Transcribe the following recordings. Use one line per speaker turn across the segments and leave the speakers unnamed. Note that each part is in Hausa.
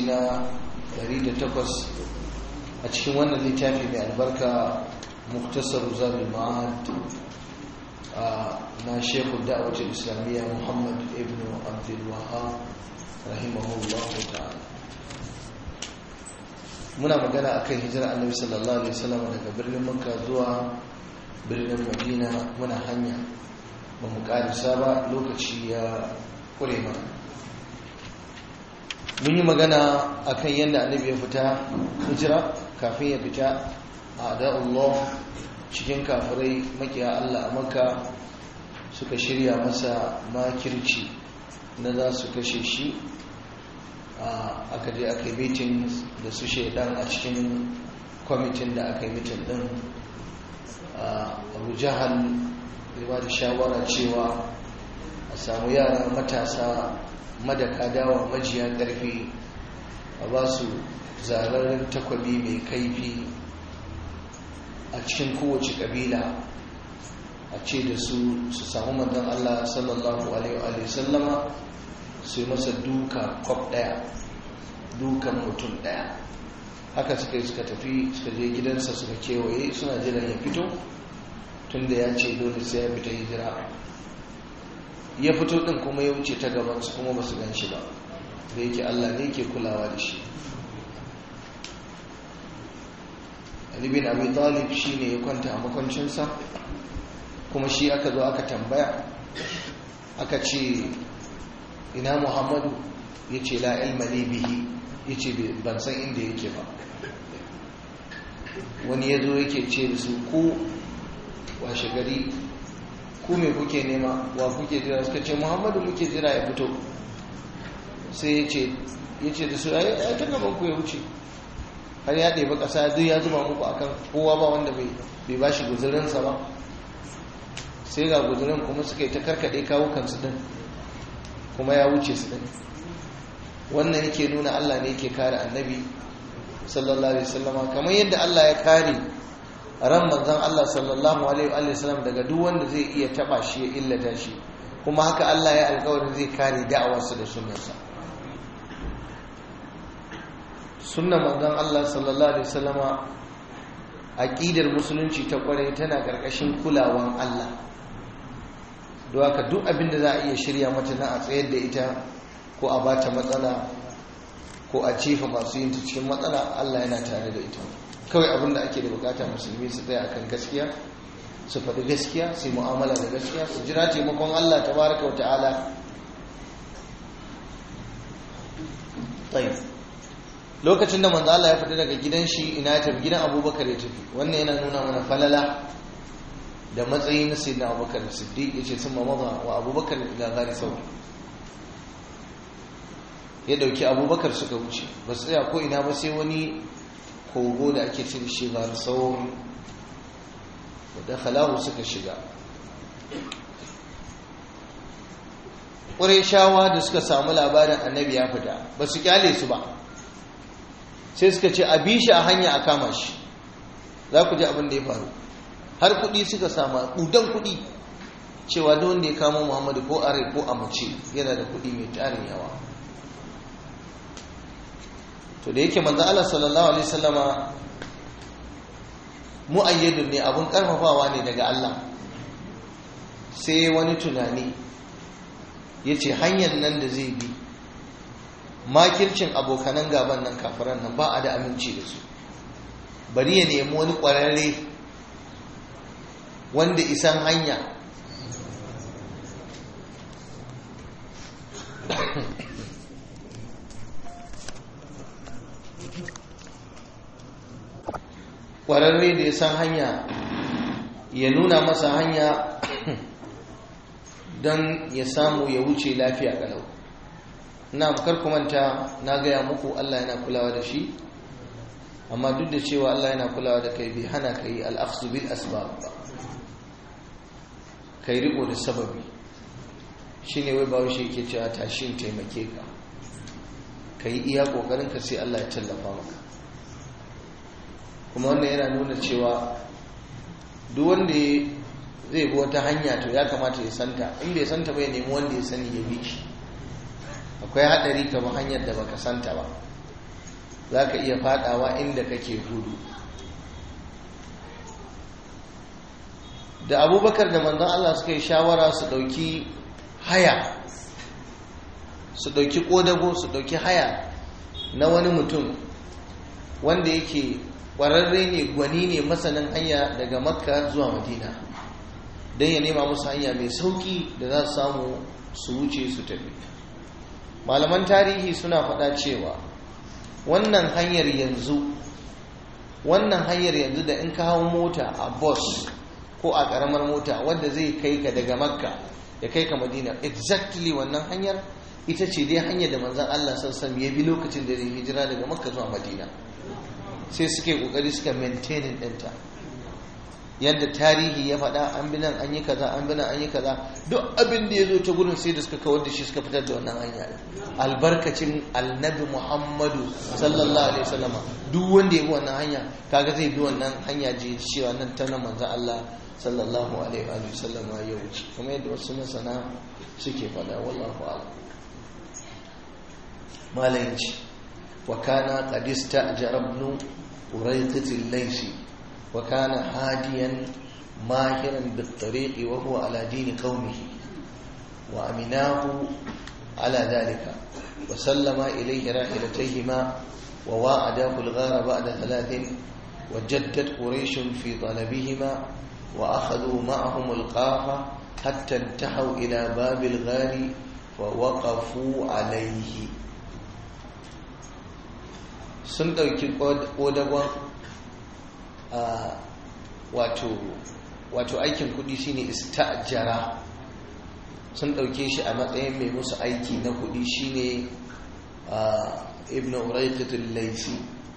na 108 a cikin wannan littafi mai albarka muktasar zabi ma'ad na shekul da'awatul islamiyya muhammad ibn abdul wahab rahimahullah ta'ala muna magana akan hijira annabi sallallahu alaihi wasallam daga birnin makka zuwa birnin madina muna hanya ba mu karisa ba lokaci ya kure mana mun yi magana akan yadda annabi ya fita hijira kafin ya fita a da'ullah cikin kafirai makiya Allah a makka suka shirya masa makirci na za su kashe shi aka je aka yi mitin da su shaidan a cikin kwamitin da aka yi mitin din abu jahal ba da shawara cewa a samu yara matasa madaka dawa majiya ƙarfi a ba su zararren takwabi mai kaifi a cikin kowace ƙabila a ce da su su samu manzon Allah sallallahu alaihi wa sallama su yi masa duka kwab ɗaya dukan mutum ɗaya haka suka yi suka tafi suka je gidansa suka kewaye suna jiran ya fito tun da ya ce dole sai ya fita hijira ya fito ɗin kuma ya wuce ta gabansu kuma ba su gan shi ba da yake Allah ne ke kulawa da shi Ali bin Abi Talib shi ne ya kwanta a makwancinsa kuma shi aka zo aka tambaya aka ce ina Muhammadu ya ce la ilma ne bihi ya ce ban san inda yake ba wani ya zo yake ce da su ku washe gari ku me kuke nema wa kuke jira suka ce Muhammadu muke jira ya fito sai ya ce da su ya ta gaban ku ya wuce har ya ɗeba ƙasa duk ya zuba muku akan kowa ba wanda bai ba shi guzurinsa ba sai ga guzurin kuma suka yi ta karkaɗe kawo kansu ɗin kuma ya wuce su ɗin wannan yake nuna Allah ne yake kare annabi sallallahu alaihi wasallama kamar yadda Allah ya kare ran manzon Allah sallallahu alaihi wasallam daga duk wanda zai iya taba shi ya illata shi kuma haka Allah ya alƙawarin zai kare da'awarsa da sunnarsa sunnan manzon Allah sallallahu alaihi wasallama aqidar musulunci ta kware tana karkashin kulawan Allah don haka duk abin da za a iya shirya mata na a tsayar da ita ko a bata matsala ko a cefa masu yin ta cikin matsala Allah yana tare da ita kawai abin da ake da bukata musulmi su tsaya akan gaskiya su faɗi gaskiya su yi mu'amala da gaskiya su jira taimakon Allah tabaraka wa ta'ala lokacin da manzo Allah ya fita daga gidan shi ina ya tafi gidan Abubakar ya tafi wannan yana nuna mana falala da matsayi na sayyidina Abubakar Siddiq yace sun maza wa Abubakar ila gari sauri ya dauki Abubakar suka wuce ba su tsaya ko ina ba sai wani kogo da ake cin shi gari sauri da khalahu suka shiga shawa da suka samu labarin annabi ya fita ba su kyale su ba sai suka ce a bi shi a hanya a kama shi za ku ji abin da ya faru har kuɗi suka samu ɗudan kuɗi cewa da wanda ya kama muhammadu ko a rai ko a mace yana da kuɗi mai tarin yawa to da yake manzo Allah sallallahu alaihi wasallama mu'ayyadun ne abun karfafawa ne daga Allah sai wani tunani yace hanyar nan da zai bi makircin abokanan gaban nan kafiran nan ba a da aminci da su bari ya nemi wani ƙwararre wanda isan hanya ƙwararre da ya san hanya ya nuna masa hanya don ya samu ya wuce lafiya kalau na bukar kumanta na gaya muku Allah yana kulawa da shi amma duk da cewa Allah yana kulawa da kai bai hana ka yi al'aksu bil asbab ba ka yi riko da sababi shi ne wai ba shi yake cewa tashin taimake ka ka yi iya ƙoƙarin ka sai Allah ya tallafa maka kuma wannan yana nuna cewa duk wanda zai bi wata hanya to ya kamata ya santa in bai santa ba ya nemi wanda ya sani ya bi shi akwai haɗari kamar hanyar da baka santa ba za ka iya fadawa inda kake gudu da abubakar da manzan Allah suka yi shawara su dauki haya su dauki kodago su dauki haya na wani mutum wanda yake kwararre ne gwani ne masanin hanya daga makka zuwa madina don ya nema musu hanya mai sauki da za su samu su wuce su tafi malaman tarihi suna faɗa cewa wannan hanyar yanzu wannan hanyar yanzu da in ka hau mota a bus ko a ƙaramar mota wadda zai kai ka daga makka ya kai ka madina exactly wannan hanyar ita ce dai hanyar da manzan allah sassan ya bi lokacin da zai hijira daga makka zuwa madina sai suke ƙoƙari suka maintaining ɗinta yadda tarihi ya faɗa an bi nan an yi kaza an bi nan an yi kaza duk abin da ya zo ta gurin sai da suka kawar da shi suka fitar da wannan hanya albarkacin annabi muhammadu sallallahu alaihi wasallam duk wanda ya bi wannan hanya kaga zai bi wannan hanya je cewa nan ta nan manzo Allah sallallahu alaihi wa sallam ya wuce kuma yadda wasu masana suke faɗa wallahu a'lam malayin wa kana qad istajara ibn urayqat al-laysi وكان هاديا ماهرا بالطريق وهو على دين قومه وأمناه على ذلك وسلم إليه راحلتيهما وواعداه الغار بعد ثلاث وجدت قريش في طلبهما وأخذوا معهم القافة حتى انتهوا إلى باب الغار فوقفوا عليه sun ɗauki ƙodagon wato aikin kudi shine istajara sun dauke shi a matsayin mai musu aiki na kudi shine ibn urayqatul laysi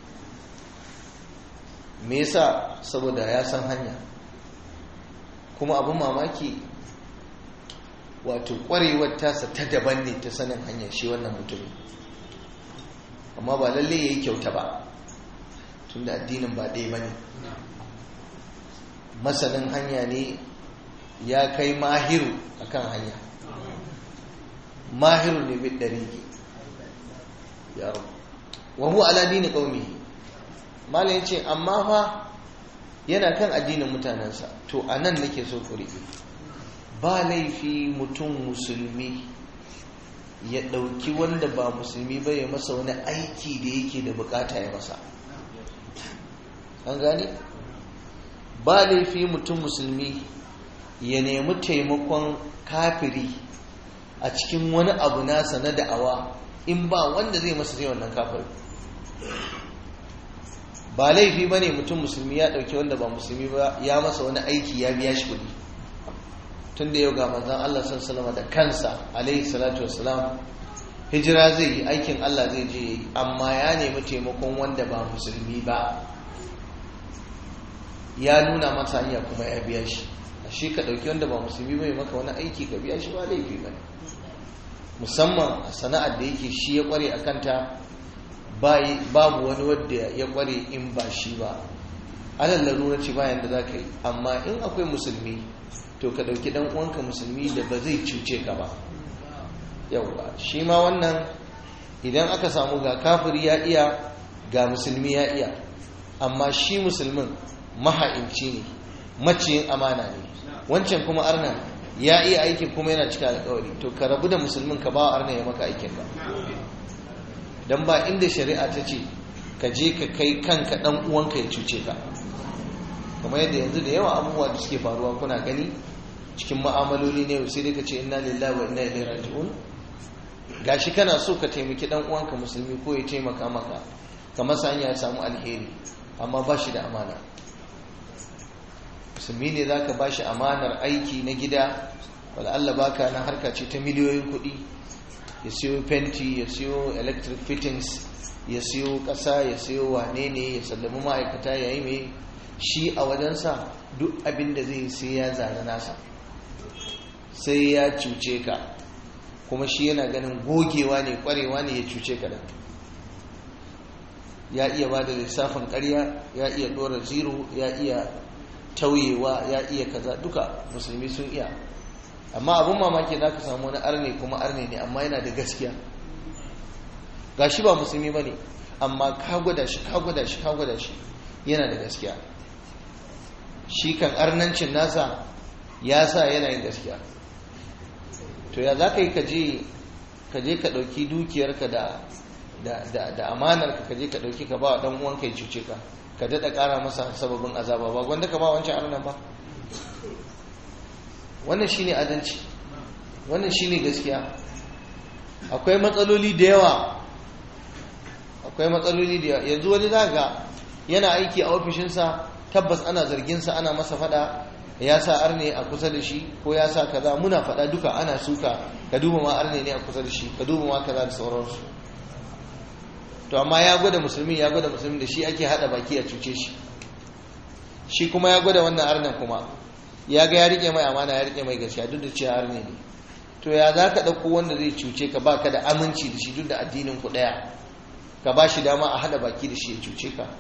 me yasa saboda ya san hanya kuma abin mamaki wato kwarewar tasa ta daban ne ta sanin hanya shi wannan mutumin amma ba lalle yayi kyauta ba tunda addinin ba ɗaya bane masanin hanya ne ya kai mahiru akan hanya mahiru ne bin ɗariki ya wa huwa ala dini qaumi malam yace amma fa yana kan addinin mutanensa to anan nake so ku riƙe ba laifi mutum musulmi ya ɗauki wanda ba musulmi ba ya masa wani aiki da yake da bukata ya masa an gane ba laifi mutum musulmi ya nemi taimakon kafiri a cikin wani abu nasa na da'awa in ba wanda zai masa zai wannan kafiri ba laifi ba ne mutum musulmi ya ɗauki wanda ba musulmi ba ya masa wani aiki ya biya shi kuɗi tun da yau ga manzan Allah sallama da kansa alaihi salatu wasalam hijira zai yi aikin Allah zai je yi amma ya nemi taimakon wanda ba musulmi ba ya nuna masa hanya kuma ya biya shi a shi ka ɗauki wanda ba musulmi bai maka wani aiki ka biya shi ba laifi ba musamman a sana'ar da yake shi ya kware a kanta babu wani wadda ya kware in ba shi ba alal larura ce bayan da za ka yi amma in akwai musulmi to ka ɗauki ɗan uwanka musulmi da ba zai cuce ka ba yauwa shi ma wannan idan aka samu ga kafiri ya iya ga musulmi ya iya amma shi musulmin maha'inci ne maciyin amana ne wancan kuma arna ya iya aikin kuma yana cika alkawari to ka rabu da musulmin ka ba arna ya maka aikin ba don ba inda shari'a ta ce ka je ka kai kanka dan uwanka ya cuce ka kamar yadda yanzu da yawa abubuwa da suke faruwa kuna gani cikin ma'amaloli ne sai dai ka ce inna lillahi wa inna ilaihi raji'un gashi kana so ka taimaki dan uwanka musulmi ko ya taimaka maka ka masa hanya ya samu alheri amma ba shi da amana musulmi ne za ka ba shi amanar aiki na gida Allah baka na harka ce ta miliyoyin kuɗi ya siyo fenti ya siyo electric fittings ya siyo ƙasa ya siyo wane ne ya sallami ma'aikata ya yi mai shi a wajensa duk abin da zai sai ya zane nasa sai ya cuce ka kuma shi yana ganin gogewa ne kwarewa ne ya cuce ka da ya iya ba da lissafin karya ya iya dora zero ya iya tauyewa ya iya kaza duka musulmi sun iya amma abin mamaki za ka samu wani arne kuma arne ne amma yana da gaskiya ga shi ba musulmi ba ne amma ka gwada shi ka gwada shi ka gwada shi yana da gaskiya shi kan arnancin nasa ya sa yana yin gaskiya to ya za ka yi ka je ka ɗauki dukiyarka da da amanarka ka je ka ɗauki ka ba wa ɗan uwanka ya cuce ka ka daɗa ƙara masa sababin azaba ba gwanda ka ba wancan arnan ba wannan shine adalci wannan shine gaskiya akwai matsaloli da yawa akwai matsaloli da yawa yanzu wani za ga yana aiki a ofishinsa tabbas ana zarginsa ana masa fada ya sa arne a kusa da shi ko ya sa kaza muna fada duka ana suka ka duba ma arne ne a kusa da shi ka duba ma kaza da sauransu to amma ya gwada musulmi ya gwada musulmi da shi ake hada baki a cuce shi shi kuma ya gwada wannan arnen kuma ya ga ya rike mai amana ya rike mai gaskiya duk da cewa arne ne to ya za ka ɗauko wanda zai cuce ka ba ka da aminci da shi duk da addinin ku ɗaya ka ba shi dama a hada baki da shi ya cuce ka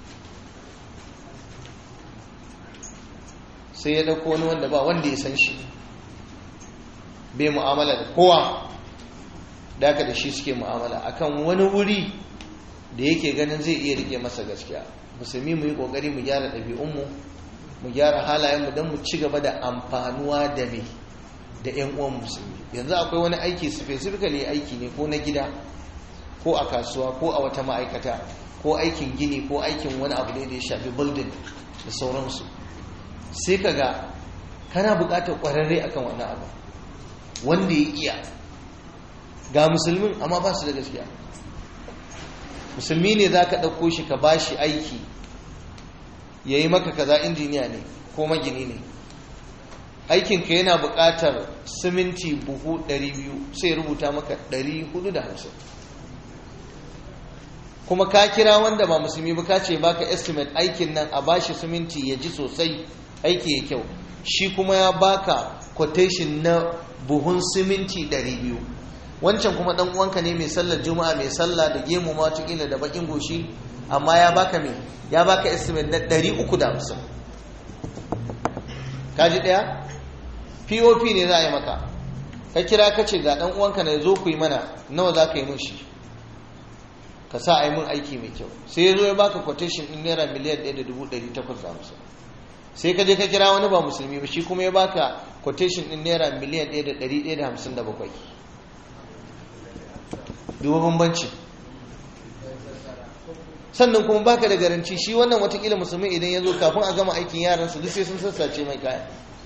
sai ya ɗauko wani wanda ba wanda ya san shi bai mu'amala da kowa da da shi suke mu'amala akan wani wuri da yake ganin zai iya rike masa gaskiya musulmi mu yi ƙoƙari mu gyara ɗabi'unmu mu gyara halayenmu don mu ci gaba da amfanuwa da me da 'yan uwan musulmi yanzu akwai wani aiki specifically aiki ne ko na gida ko a kasuwa ko a wata ma'aikata ko aikin gini ko aikin wani abu ne da ya shafi building da sauransu sai ka ga kana buƙatar ƙwararre akan wani abu wanda ya iya ga musulmin amma ba su da gaskiya musulmi ne za ka ɗauko shi ka ba shi aiki ya yi maka kaza injiniya ne ko magini ne aikinka yana buƙatar siminti buhu 200 sai rubuta maka 450 kuma ka kira wanda ba musulmi ba ka ce baka estimate aikin nan a bashi siminti ya ji sosai aiki ya kyau shi kuma ya baka quotation na buhun siminti 200 wancan kuma dan uwanka ne mai sallar juma'a mai sallah da gemu ma tukila da bakin goshi amma ya baka me ya baka estimate na 350 kaji daya pop ne za a yi maka ka kira ka ce ga dan uwanka na zo ku yi mana nawa za ka yi mun shi ka sa a yi mun aiki mai kyau sai ya zo ya baka quotation din naira miliyan 1,850 sai ka je ka kira wani ba musulmi ba shi kuma ya baka quotation din naira miliyan 1,157 duba bambanci sannan kuma baka da garanci shi wannan watakila musulmi idan ya zo kafin a gama aikin yaran su duk sai sun sassace mai kaya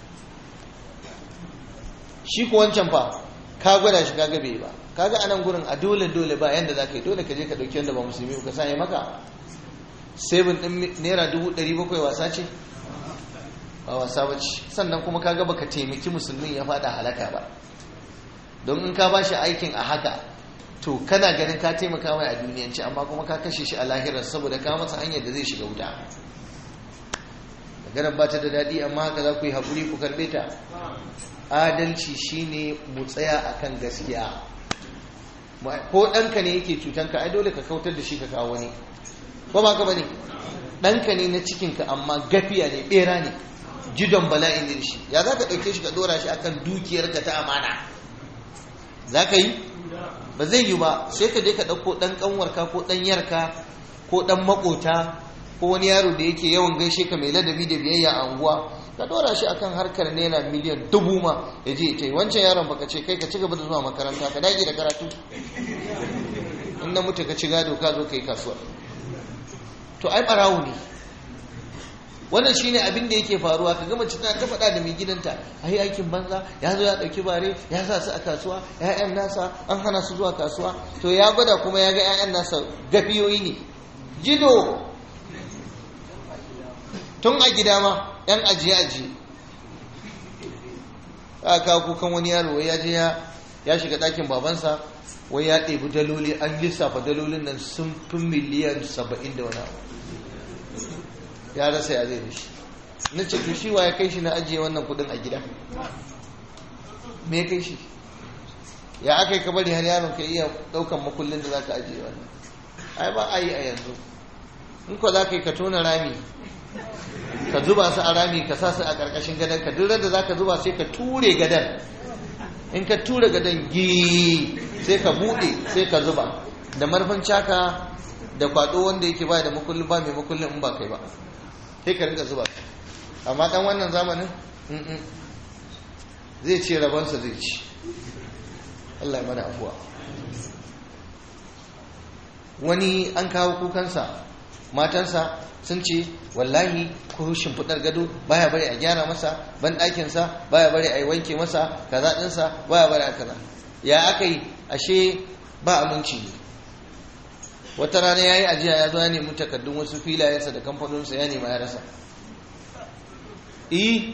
shi ku wancan fa ka gwada shi kaga bai ba kaga anan gurin a dole dole ba yanda za ka yi dole ka je ka ɗauki wanda ba musulmi ka sa ya maka sebin ɗin naira dubu ɗari bakwai wasa ce ba wasa ba ce sannan kuma kaga baka taimaki musulmin ya fada halaka ba don in ka ba shi aikin a haka to kana ganin ka taimaka mai a duniyanci amma kuma ka kashe shi a lahirar saboda ka masa hanyar da zai shiga wuta maganar ba ta da daɗi amma haka za ku yi haƙuri ku karɓe ta adalci shine mu tsaya akan gaskiya ko ɗanka ne yake cutanka ai dole ka kautar da shi ka kawo wani ko ba ka bane ɗanka ne na cikinka amma gafiya ne ɓera ne jidon bala'in ne shi ya za ka ɗauke shi ka ɗora shi akan dukiyarka ta amana za ka yi ba zai yi ba sai ka je ka ɗauko ɗan ƙanwarka ko ɗan yarka ko ɗan maƙota ko wani yaro da yake yawan gaishe ka mai ladabi da biyayya a unguwa ka ɗora shi akan harkar naira miliyan dubu ma ya je ta yi wancan yaron baka ce kai ka ci gaba da zuwa makaranta ka dage da karatu in na mutu ka ci gado ka zo ka yi kasuwa to ai ɓarawo ne wannan shine abin da yake faruwa ka gama tana ta faɗa da mai gidanta ai aikin banza ya zo ya ɗauki bare ya sa su a kasuwa ƴaƴan nasa an hana su zuwa kasuwa to ya gwada kuma ya ga ƴaƴan nasa gafiyoyi ne jido tun a gida ma ƴan ajiye ajiye a kawo kukan wani yaro ya je ya shiga ɗakin babansa wai ya ɗebi daloli an lissafa dalolin nan sun fi miliyan saba'in da wani abu ya rasa ya zai da shi na ce to shi wa ya kai shi na ajiye wannan kudin a gida me ya kai shi ya aka yi kabari har yaron ka iya daukan makullin da za ka ajiye wannan ai ba a yi a yanzu in ko za ka yi ka tona rami ka zuba su a rami ka sa su a ƙarƙashin gadon ka duk da za ka zuba sai ka ture gadon in ka ture gadon gi sai ka buɗe sai ka zuba da marfin caka da kwado wanda yake ba da makullin ba mai makullin in ba kai ba sai ka rinka zuba amma dan wannan zamanin zai ce rabansa zai ci Allah ya mana afuwa wani an kawo kukansa matansa sun ce wallahi ko shimfiɗar gado baya bari a gyara masa ban ɗakinsa baya bari a yi wanke masa kaza ɗinsa baya bari a kaza ya aka yi ashe ba aminci ne wata rana ya yi ajiya ya zo ya nemi takardun wasu filayensa da kamfaninsa ya nema ya rasa eh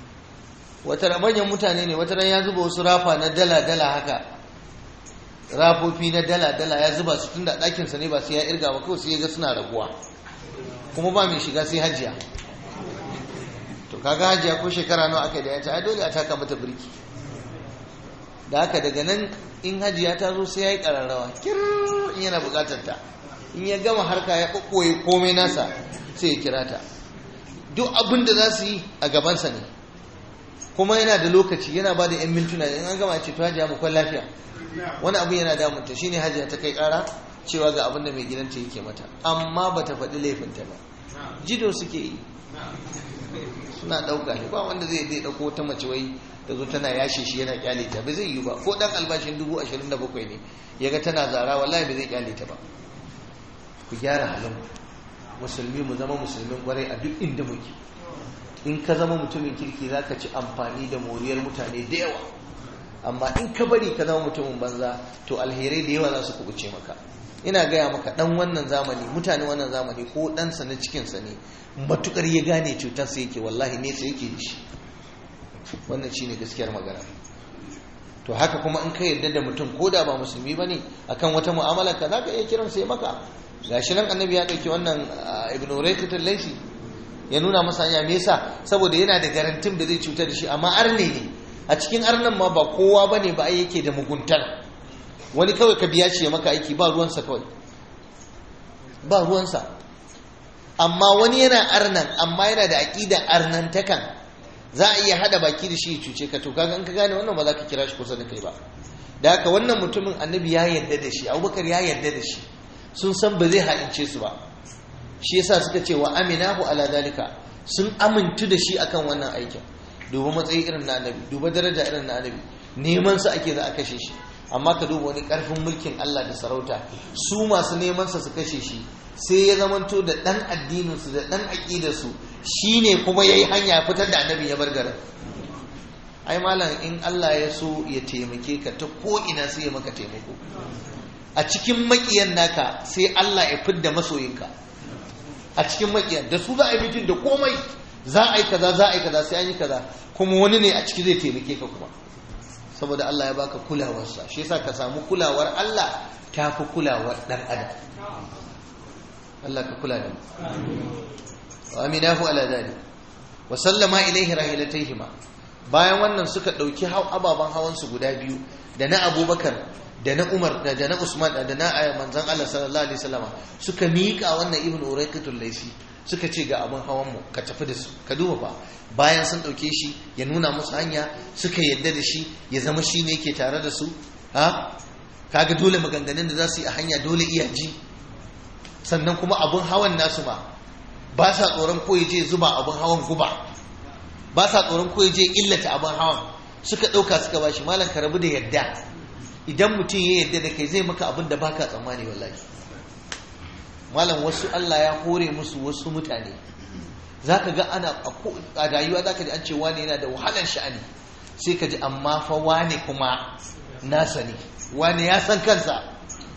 wata manyan mutane ne wata ya zuba wasu rafa na dala-dala haka rafofi na dala-dala ya zuba su tun da ɗakinsa ne ba sai ya irga ba kawai sai ya ga suna raguwa kuma ba mai shiga sai hajiya to kaga hajiya ko shekara nawa aka da yanta ai dole a taka mata birki da haka daga nan in hajiya ta zo sai ya yi ƙararrawa kir in yana buƙatar ta in ya gama harka ya ɓoɓɓoye komai nasa sai ya kira ta duk abin da za su yi a gabansa ne kuma yana da lokaci yana ba da 'yan mintuna in an gama ce to hajiya mu kwan lafiya wani abu yana damunta shine hajiya ta kai kara cewa ga abin da mai gidanta yake mata amma ba ta faɗi laifinta ba jido suke yi suna ɗauka ne ba wanda zai zai ɗauko wata mace wai ta zo tana yashe shi yana kyale ta ba zai yi ba ko ɗan albashin dubu ashirin da bakwai ne ya ga tana zara wallahi ba zai kyale ta ba ku gyara halin musulmi mu zama musulmin kwarai a duk inda muke in ka zama mutumin kirki za ka ci amfani da moriyar mutane da yawa amma in ka bari ka zama mutumin banza to alherai da yawa za su kubuce maka ina gaya maka dan wannan zamani mutane wannan zamani ko ɗansa na cikinsa ne matukar ya gane cutarsa yake wallahi nesa yake da shi wannan shine gaskiyar magana to haka kuma in ka yarda da mutum ko da ba musulmi bane akan wata mu'amala ka zaka iya kiran sai maka gashi nan annabi ya dauki wannan ibnu raykat al-laysi ya nuna masa hanya me yasa saboda yana da garantin da zai cutar da shi amma arne ne a cikin arnan ma ba kowa bane ba ai yake da muguntar wani kawai ka biya shi ya maka aiki ba ruwansa kawai ba ruwansa amma wani yana arnan amma yana da aqida arnantakan za a iya hada baki da shi ya cuce ka to kaga in ka gane wannan ba za ka kira shi kusa da kai ba da haka wannan mutumin annabi ya yarda da shi abubakar ya yarda da shi sun san ba zai halince su ba shi yasa suka ce wa aminahu ala dalika sun amintu da shi akan wannan aikin duba matsayi irin na annabi duba daraja irin na annabi neman sa ake za a kashe shi amma ka duba wani karfin mulkin Allah da sarauta su masu neman sa su kashe shi sai ya zamanto da dan addinin su da dan aqidar su shine kuma yayi hanya fitar da annabi ya bar garin ai malam in Allah ya so ya taimake ka ta ko ina sai ya maka taimako a cikin makiyan naka sai Allah ya fidda masoyinka a cikin makiyan da su za a yi mitin da komai za a yi kaza za a yi kaza sai an yi kaza kuma wani ne a ciki zai taimake ka kuma saboda Allah ya baka kulawarsa shi yasa ka samu kulawar Allah ta fi kulawar dan adam Allah ka kula da mu wa aminahu ala dhalik wa sallama ilaihi rahilataihima bayan wannan suka dauki ababan hawan su guda biyu da na Abubakar da na Umar da na Usman da na manzon Allah sallallahu alaihi wasallama suka miƙa wannan ibnu uraykatul laisi suka ce ga abin hawan mu ka tafi da su ka duba ba bayan sun dauke shi ya nuna musu hanya suka yadda da shi ya zama shi ne yake tare da su ha kaga dole maganganun da za su yi a hanya dole iya ji sannan kuma abin hawan nasu ma ba sa tsoron ko je zuba abin hawan guba ba sa tsoron ko je illata abin hawan suka dauka suka bashi malam ka rabu da yadda idan mutum ya yadda da kai zai maka abin da baka tsammani wallahi malam wasu Allah ya hore musu wasu mutane za ka ga ana a rayuwa za ka ji an ce wane yana da wahalar sha'ani sai ka ji amma fa wane kuma nasa ne wane ya san kansa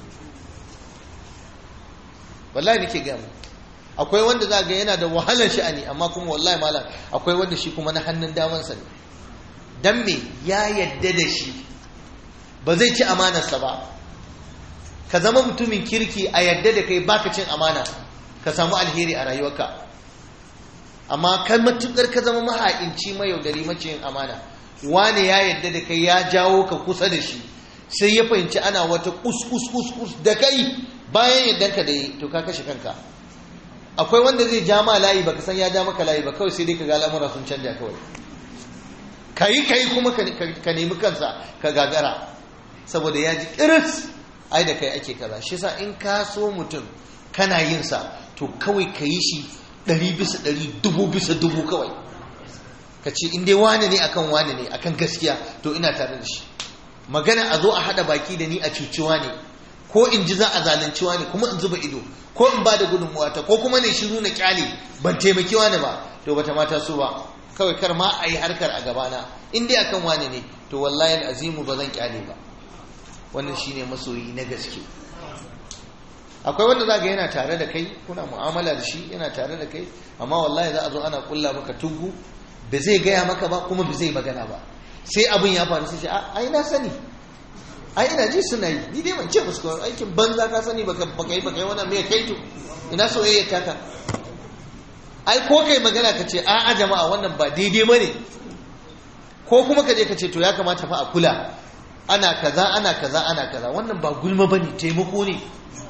wallahi nake gaya mu akwai wanda za ga yana da wahalar sha'ani amma kuma wallahi malam akwai wanda shi kuma na hannun damansa ne dan me ya yadda da shi ba zai ci amanarsa ba ka zama mutumin kirki a yadda da kai baka cin amana ka samu alheri a rayuwarka amma kan matukar ka zama maha'inci mayaudari maciyin amana wane ya yadda da kai ya jawo ka kusa da shi sai ya fahimci ana wata kus kus kus kus da kai bayan yadda ka da yi to ka kashe kanka akwai wanda zai ja ma layi baka san ya ja maka layi ba kawai sai dai ka ga al'amura sun canja kawai kayi kayi kuma ka nemi kansa ka gagara saboda ya ji kiris ai da kai ake kaza shi sa in ka so mutum kana yin sa to kawai ka yi shi ɗari bisa ɗari dubu bisa dubu kawai ka ce in dai wane ne akan wane ne akan gaskiya to ina tare da shi magana a zo a haɗa baki da ni a cuciwa ne ko in ji za a zalunci ne kuma in zuba ido ko in ba da gudunmuwa ta ko kuma ne shiru na kyale ban taimaki wani ba to bata mata so ba kawai kar ma a yi harkar a gabana in dai akan wane ne to wallahi azimu ba zan kyale ba wannan shine masoyi na gaske akwai wanda za ga yana tare da kai kuna mu'amala da shi yana tare da kai amma wallahi za a zo ana kulla maka tugu ba zai gaya maka ba kuma ba zai magana ba sai abin ya faru sai ce ai na sani ai ina ji suna yi ni dai ban ce musu kawai aikin banza ka sani baka baka yi baka yi wannan me kai to ina soyayya taka ai ko kai magana ka ce a'a jama'a wannan ba daidai bane ko kuma ka je ka ce to ya kamata fa a kula ana kaza ana kaza ana kaza wannan ba gulma bane taimako ne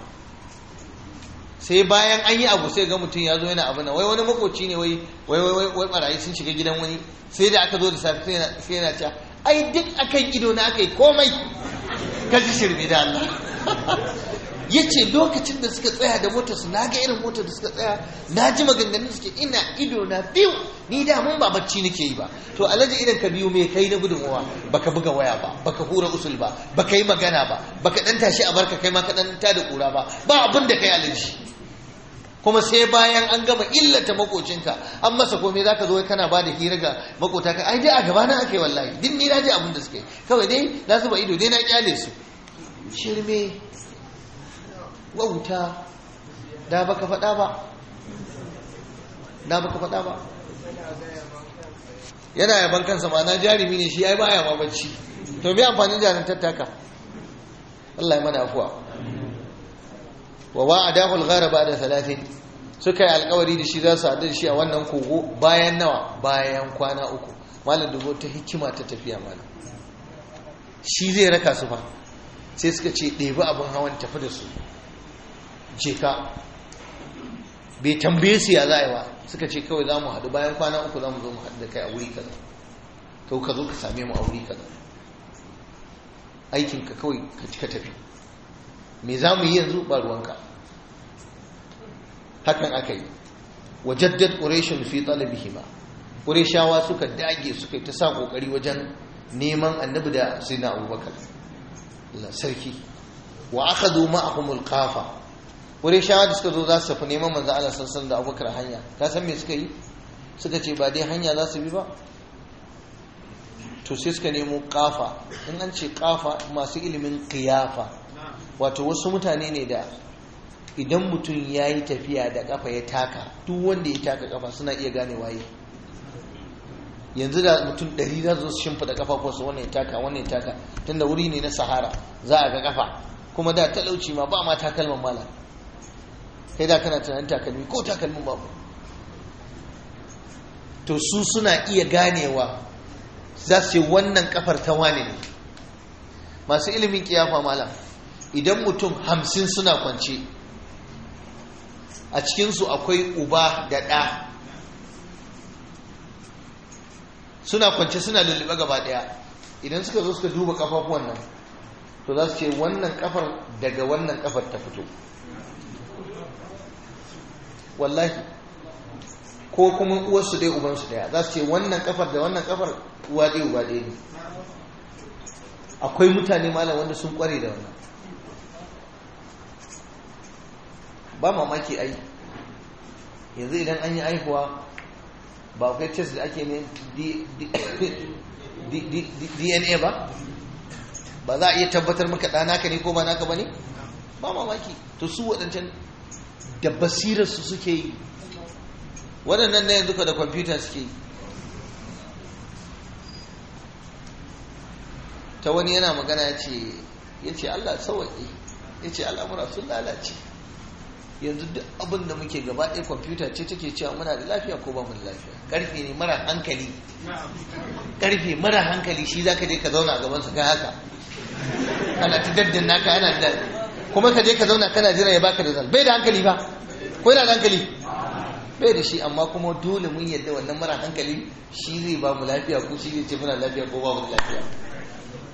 sai bayan an yi abu sai ga mutum ya zo yana abu na wai wani makoci ne wai wai wai wai barayi sun shiga gidan wani sai da aka zo da safe sai yana cewa ai duk akan ido na aka yi komai ka ji shirme da Allah ya ce lokacin da suka tsaya da motar su na ga irin motar da suka tsaya na ji maganganun suke ina ido na biyu ni da mun ba bacci nake yi ba to alhaji idan ka biyu me kai na gudunmuwa baka buga waya ba baka hura usul ba baka yi magana ba baka dan tashi a barka kai ma ka dan ta da kura ba ba abin da kai alhaji kuma sai bayan an gama illata makocinka an masa komai zaka zo kana ba da hira ga makota ka ai dai a gaba na ake wallahi din ni naji abin da suke kawai dai na zuba ido dai na kyale su shirme wauta da baka faɗa ba da baka faɗa ba yana yaban kansa ma na jarumi ne shi ai baya ma bacci to me amfanin jarin tattaka Allah ya mana afuwa wa wa'adahu al-ghara ba'da thalathin suka yi alkawari da shi za su haɗu da shi a wannan kogo bayan nawa bayan kwana uku malam dubo ta hikima ta tafiya malam shi zai raka su fa sai suka ce ɗebi abin hawan tafi da su je ka bai tambaye su ya za a yi ba suka ce kawai za mu haɗu bayan kwana uku za mu zo mu haɗu da kai a wuri kaza kau ka zo ka same mu a wuri kaza aikinka kawai ka ci ka tafi me za mu yi yanzu ba ruwanka hakan aka yi wajaddad ƙureshin fi talabihima ƙureshawa suka dage suka yi ta sa ƙoƙari wajen neman annabi da sina abubakar sarki wa aka zo ma'ahumul kafa ƙureshawa da suka zo za su tafi neman manzo Allah sassan da abubakar hanya ka san me suka yi suka ce ba dai hanya za su bi ba to sai suka nemo kafa in an ce kafa masu ilimin kiyafa wato wasu mutane ne da idan mutum ya yi tafiya da kafa ya taka duk wanda ya taka kafa suna iya gane waye yanzu da mutum ɗari za su shimfiɗa kafa ko su wannan ya taka wannan ya taka tunda wuri ne na sahara za a ga kafa kuma da talauci ma ba ma takalman mala kai da kana tunanin takalmi ko takalmin babu to su suna iya ganewa za su ce wannan kafar ta wane ne masu ilimin kiyafa malam idan mutum hamsin suna kwance a cikinsu akwai uba da ɗa suna kwance suna lullube gaba ɗaya idan suka zo suka duba kafafuwan nan to za su ce wannan kafar daga wannan kafar ta fito wallahi ko kuma uwarsu dai ubansu daya za su ce wannan kafar da wannan kafar uwa ɗaya uba ɗaya ne akwai mutane malam wanda sun kware da wannan ba mamaki ai yanzu idan an yi aihuwa ba akwai test da ake ne dna ba ba za a iya tabbatar maka ɗanaka ne ko ba naka ba ne ba mamaki to su waɗancan da basirarsu suke yi waɗannan na yanzu ka da kwamfuta suke yi ta wani yana magana ya ce ya ce allah sawaƙi ya ce al'amura sun lalace yanzu duk abin da muke gaba ɗaya kwamfuta ce take cewa muna da lafiya ko ba mu da lafiya ƙarfe ne mara hankali ƙarfe mara hankali shi za ka je ka zauna a gabansa ga haka kana ta daddan naka yana da kuma ka je ka zauna kana jira ya baka da zal bai da hankali ba ko yana da hankali bai da shi amma kuma dole mun yadda wannan mara hankali shi zai ba mu lafiya ko shi zai ce muna lafiya ko ba mu da lafiya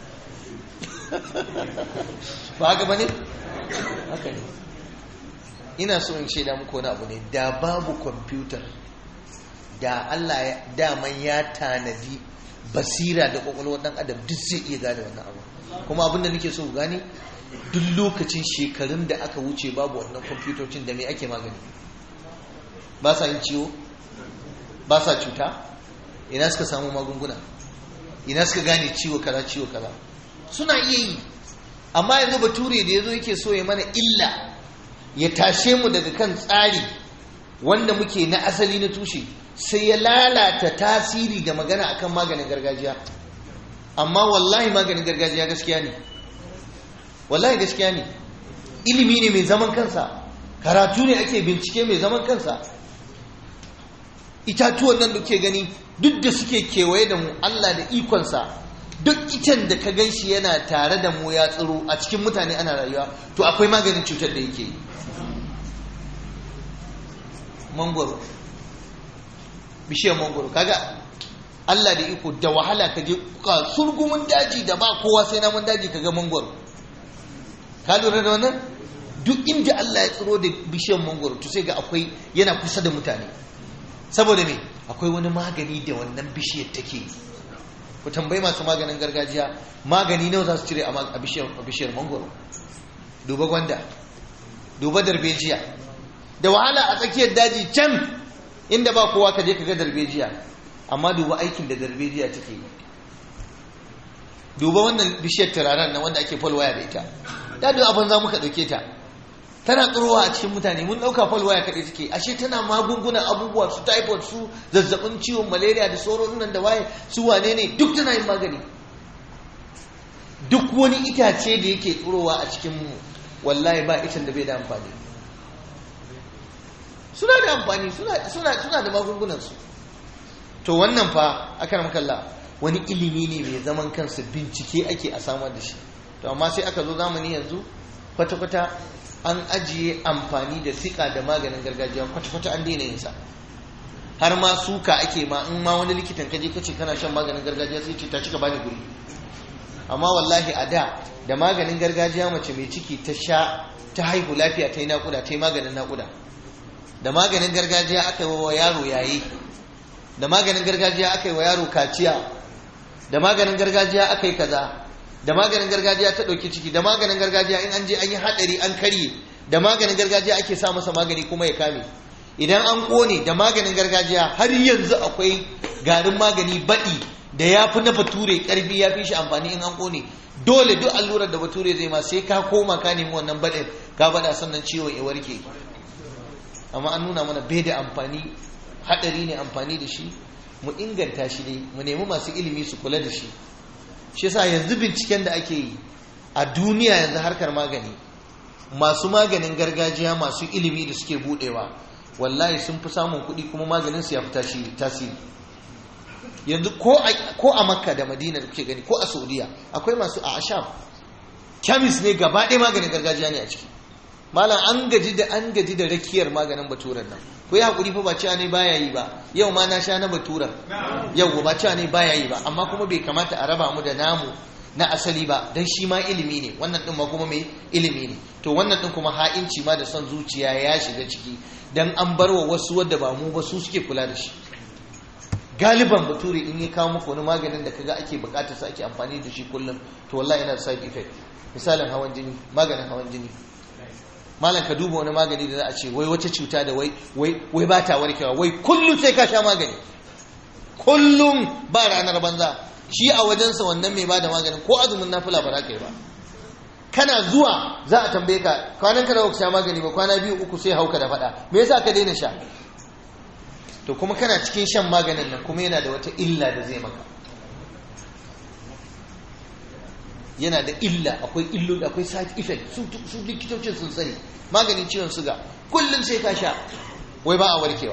ba haka ba ne haka ne ina so in shaida muku wani abu ne da babu kwamfutar da Allah ya daman ya tanadi basira da kwakwalwar dan adam duk zai iya gane wannan abu kuma abin da nake so ku gane duk lokacin shekarun da aka wuce babu wannan kwamfutocin da me ake magani ba sa yin ciwo ba sa cuta ina suka samu magunguna ina suka gane ciwo kaza ciwo kaza suna iya yi amma yanzu bature da yazo yake so ya mana illa ya tashe mu daga kan tsari wanda muke na asali na tushe sai ya lalata tasiri da magana akan maganin gargajiya amma wallahi maganin gargajiya gaskiya ne wallahi gaskiya ne ilimi ne mai zaman kansa karatu ne ake bincike mai zaman kansa itatuwan nan da ke gani duk da suke kewaye da mu Allah da ikonsa duk icen da ka gan shi yana tare da mu ya tsiro a cikin mutane ana rayuwa to akwai maganin cutar da yake yi mangoro bishiyar mangoro kaga Allah da iko da wahala ka je ka surgumin daji da ba kowa sai namun daji ka ga mangoro ka lura da wannan duk inda Allah ya tsiro da bishiyar mangoro to sai ga akwai yana kusa da mutane saboda me akwai wani magani da wannan bishiyar take ku tambayi masu maganin gargajiya magani nawa za su cire a bishiyar mangoro duba gwanda duba darbejiya da wahala a tsakiyar daji can inda ba kowa ka je ka ga darbejiya amma duba aikin da darbejiya take yi duba wannan bishiyar turaren nan wanda ake falwaya da ita da duk abin za muka ɗauke ta tana tsirowa a cikin mutane mun ɗauka falwaya kaɗai take ashe tana magungunan abubuwa su typhoid su zazzabin ciwon malaria da sauran nan da waye su wane ne duk tana yin magani duk wani itace da yake tsirowa a cikin mu wallahi ba icen da bai da amfani suna da amfani suna da magungunansu to wannan fa akan makalla wani ilimi ne mai zaman kansa bincike ake a samar da shi to amma sai aka zo zamani yanzu kwata-kwata an ajiye amfani da siƙa da maganin gargajiya kwata-kwata an daina yinsa har ma suka ake ma in ma wani likitan kaje kace kana shan maganin gargajiya sai ce ta cika bani guri amma wallahi a da da maganin gargajiya mace mai ciki ta sha ta haihu lafiya ta yi naƙuda ta yi maganin naƙuda da maganin gargajiya aka yi wa yaro yayi da maganin gargajiya aka yi wa yaro kaciya da maganin gargajiya aka yi kaza da maganin gargajiya ta ɗauki ciki da maganin gargajiya in an je an yi haɗari an karye da maganin gargajiya ake sa masa magani kuma ya kame idan an ƙone da maganin gargajiya har yanzu akwai garin magani baɗi da ya fi na bature ƙarfi ya fi shi amfani in an ƙone dole duk allurar da bature zai ma sai ka koma ka nemi wannan baɗin ka baɗa sannan ciwon ya warke amma an nuna mana bai da amfani haɗari ne amfani da shi mu inganta shi dai mu nemi masu ilimi su kula da shi shi yasa yanzu binciken da ake yi a duniya yanzu harkar magani masu maganin gargajiya masu ilimi da suke budewa wallahi sun fi samun kuɗi kuma maganin su ya fi tasiri yanzu ko a makka da madina da kuke gani ko a saudiya akwai masu a asham kemis ne gaba ɗaya maganin gargajiya ne a ciki malam an gaji da an gaji da rakiyar maganin baturan nan ko ya hakuri fa ba cewa ne baya yi ba yau ma na sha na baturan yau ba cewa ne baya yi ba amma kuma bai kamata a raba mu da namu na asali ba dan shi ma ilimi ne wannan din ma kuma mai ilimi ne to wannan din kuma ha'inci ma da son zuciya ya shiga ciki dan an bar wa wasu wadda ba mu ba su suke kula da shi galiban bature in ya kawo muku wani maganin da kaga ake bukatar sa ake amfani da shi kullum to wallahi yana da side effect misalin hawan jini maganin hawan jini malam ka duba wani magani da za a ce wai wata cuta da wai wai ba ta warkewa wai kullum sai ka sha magani kullum ba ranar banza shi a wajensa wannan mai bada maganin ko azumin nafila ba za ka yi ba kana zuwa za a tambaye ka kwanan ka da sha magani ba kwana biyu uku sai hauka da faɗa me yasa ka daina sha to kuma kana cikin shan maganin nan kuma yana da wata illa da zai maka yana da illa akwai illo akwai side effect su likitocin sun sani maganin ciwon suga kullum sai ka sha wai ba a warkewa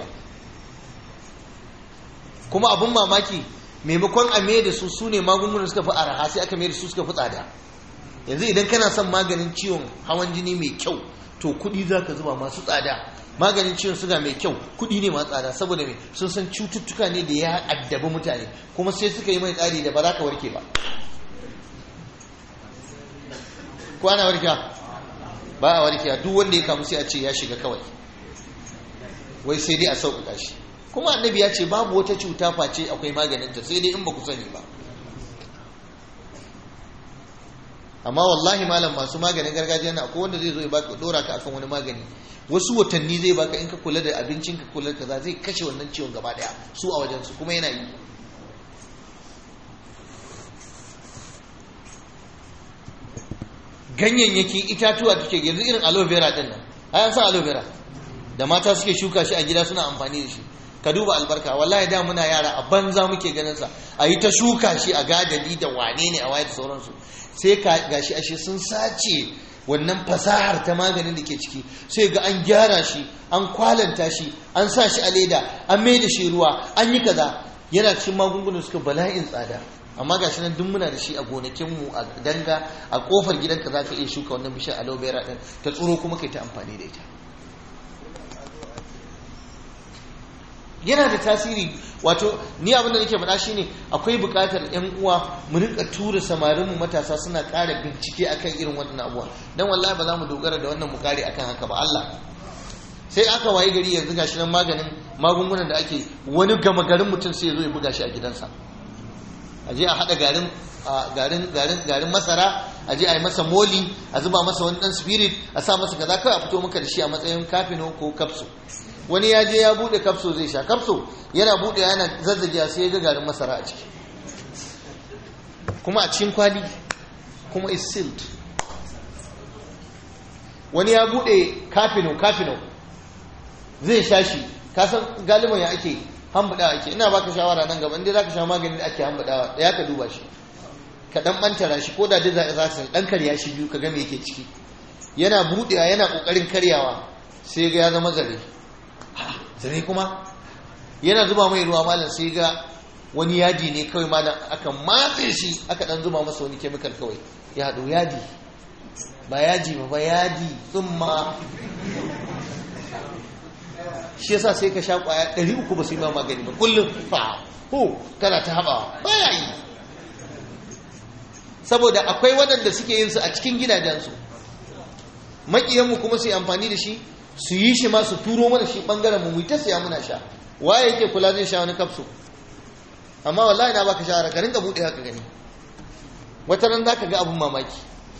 kuma abun mamaki maimakon a mai da su su ne magungunan suka fi araha sai aka mai da su suka fi tsada yanzu idan kana son maganin ciwon hawan jini mai kyau to kuɗi za ka zuba masu tsada maganin ciwon suga mai kyau kuɗi ne masu tsada saboda mai sun san cututtuka ne da ya addabi mutane kuma sai suka yi mai tsari da ba za ka warke ba ko ana warke ba a warkewa duk wanda ya kamu sai a ce ya shiga kawai wai sai dai a sauƙaƙa shi kuma annabi ya ce babu wata cuta face akwai maganinta sai dai in ba ku sani ba amma wallahi malam masu maganin gargajiya na akwai wanda zai zo ya baka dora ka akan wani magani wasu watanni zai baka in ka kula da abincin ka kula da kaza zai kashe wannan ciwon gaba daya su a wajen su kuma yana yi ganyayyaki itatuwa take yanzu irin aloe vera din nan ayan san aloe vera da mata suke shuka shi a gida suna amfani da shi ka duba albarka wallahi da muna yara a banza muke ganin sa a yi ta shuka shi a gadali da wane ne a waye da sauransu sai ka gashi ashe sun sace wannan fasahar ta maganin da ke ciki sai ga an gyara shi an kwalanta shi an sa shi a leda an mai da shi ruwa an yi kaza yana cikin magungunan suka bala'in tsada amma gashi nan duk muna da shi a gonakinmu a danga a kofar gidanka za ka iya shuka wannan bishiyar aloe vera din ta tsoro kuma kai ta amfani da ita yana da tasiri wato ni abin da nake faɗa shine akwai buƙatar ƴan uwa mu rinka tura samarin mu matasa suna ƙara bincike akan irin wannan abuwa dan wallahi ba za mu dogara da wannan mu kare akan haka ba Allah sai aka wayi gari yanzu gashi nan maganin magungunan da ake wani gama garin mutum sai ya zo ya buga shi a gidansa a je a haɗa garin garin garin garin masara a je a yi masa moli a zuba masa wani ɗan spirit a sa masa kaza kawai a fito maka da shi a matsayin kafino ko kapsu wani ya je ya bude kapso zai sha kapso yana bude yana zazzagiya sai ya ga garin masara a ciki kuma a cikin kwali kuma is sealed wani ya bude kafino kafino zai sha shi kasan galiban ya ake hambudawa ake ina baka shawara nan gaba inda zaka sha maganin da ake hambudawa da ya ka duba shi ka dan bantara shi ko da dai za ka dan karya shi biyu ka ga me yake ciki yana budewa yana kokarin karyawa sai ga ya zama zare zare kuma yana zuba mai ruwa malam sai ga wani yadi ne kawai malam aka matse shi aka dan zuba masa wani kemikal kawai ya haɗu yadi ba yaji ba ba yadi tsumma shi yasa sai ka sha kwaya 300 ba su yi ma magani ba kullum fa ho kana ta haɓawa ba ya yi saboda akwai waɗanda suke yin su a cikin gidajensu maƙiyanmu kuma su yi amfani da shi su yi shi ma su turo mana shi ɓangaren mu ta siya muna sha waye yake kula zai sha wani kafso amma wallahi na baka shawara ka rinka buɗe haka gani wata ran zaka ga abun mamaki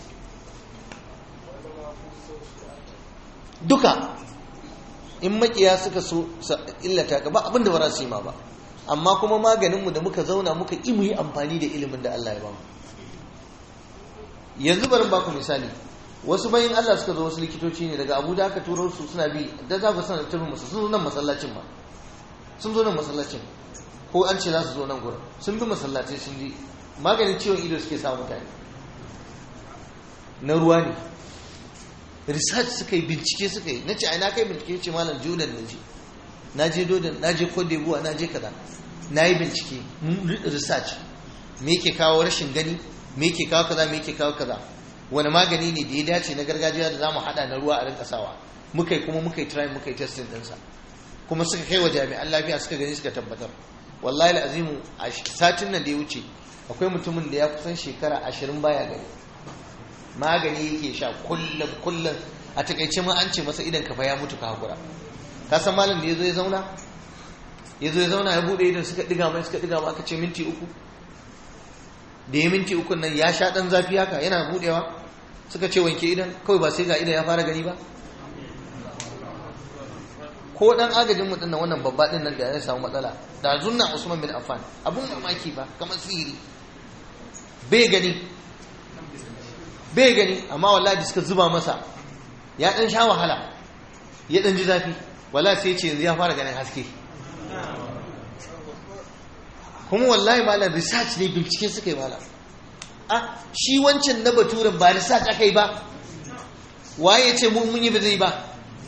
duka in makiya suka so illata ka ba abin da ba za su yi ma ba amma kuma maganinmu da muka zauna muka ƙi mu yi amfani da ilimin da Allah ya ba mu yanzu bari baku misali wasu bayin Allah suka zo wasu likitoci ne daga Abuja aka turo su suna bi da za ku sanar tafi musu sun zo nan masallacin ma sun zo nan masallacin ko an ce za su zo nan gurin sun bi masallacin sun ji maganin ciwon ido suke samu mutane na ruwa ne research suka yi bincike suka yi na ce ai na kai bincike ce malam jordan na je na je jordan na je cote d'ivoire na je kaza na yi bincike research me yake kawo rashin gani me yake kawo kaza me yake kawo kaza wani magani ne da ya dace na gargajiya da zamu hada na ruwa a rinka sawa muka yi kuma muka yi try muka yi testing dinsa kuma suka kai wa jami'an lafiya suka gani suka tabbatar wallahi azimu a satin nan da ya wuce akwai mutumin da ya kusan shekara ashirin baya gani magani yake sha kullum kullum a takaice ma an ce masa idan kafa ya mutu ka hakura ka san malam da ya zo ya zauna ya zo ya zauna ya bude idan suka diga mai suka diga mai aka ce minti uku da ya minti uku nan ya sha dan zafi haka yana budewa suka ce wanke idan kawai ba sai ga idan ya fara gani ba ko dan agajin mu dinnan wannan babba din nan da ya samu matsala da zunna Usman bin Affan abun mamaki ba kamar sihiri bai gani bai gani amma wallahi da suka zuba masa ya dan sha wahala ya dan ji zafi wallahi sai ce yanzu ya fara ganin haske kuma wallahi malam research ne bincike suka yi malam a shi wancan na baturen ba research aka yi ba waye ce mun yi ba zai ba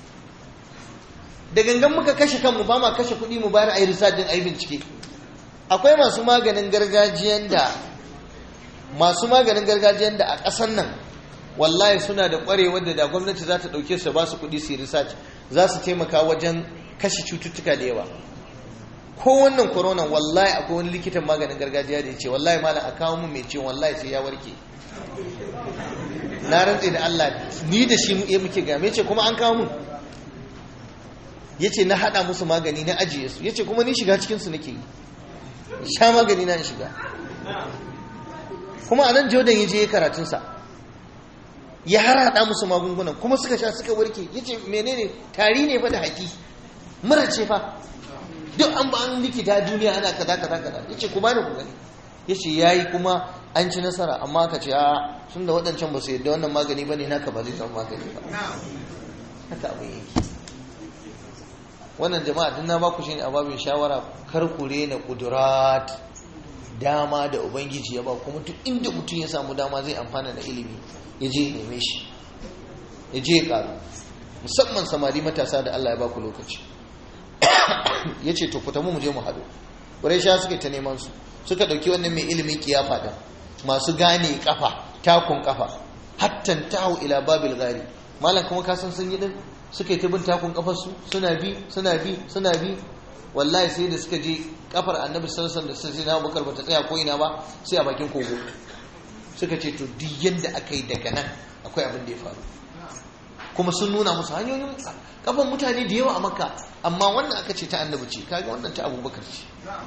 da gangan muka kashe kanmu ba ma kashe kuɗi mu bayar a yi research din a yi bincike akwai masu maganin gargajiyan da masu maganin gargajiyan da a ƙasan nan wallahi suna da ƙwarewar da da gwamnati za ta ɗauke su ba su kuɗi su yi research za su taimaka wajen kashe cututtuka da yawa ko wannan corona wallahi akwai wani likitan maganin gargajiya da ya ce wallahi malam a kawo mun mai ciwon wallahi sai ya warke na rantse da Allah ni da shi ya muke ga me ce kuma an kawo mun yace na hada musu magani na ajiye su yace kuma ni shiga cikin su nake yi sha magani na shiga kuma a nan Jordan yaje ya karatun sa ya harada musu magungunan kuma suka sha suka warke yace menene tari ne fa da haki mura ce fa duk an ba an likita duniya ana kaza kaza kaza yace ku bani ku gani yace yayi kuma an ci nasara amma aka ce a sun da waɗancan ba su yadda wannan magani bane naka ba zai zama magani ba haka abin yake wannan jama'a duk na ba ku shine a babin shawara kar ku rena kudurat dama da ubangiji ya ba kuma duk inda mutum ya samu dama zai amfana da ilimi ya je neme shi ya je ya karu musamman samari matasa da Allah ya ba ku lokaci ya ce to fita mu je mu haɗu ƙwarai sha suka ta neman su suka ɗauki wannan mai ilimin kiyafa da masu gane kafa takun kafa hattan tahu ila babil gari malam kuma ka san sun yi din suka yi ta bin takun kafar su suna bi suna bi suna bi wallahi sai da suka je kafar annabi sallallahu alaihi wasallam da sai na Abubakar bata tsaya ko ina ba sai a bakin kogo suka ce to duk yanda aka yi daga nan akwai abin da ya faru kuma sun nuna musu hanyoyin kafan mutane da yawa a makka amma wannan aka ce ta annabi ce kaga wannan ta abubakar ce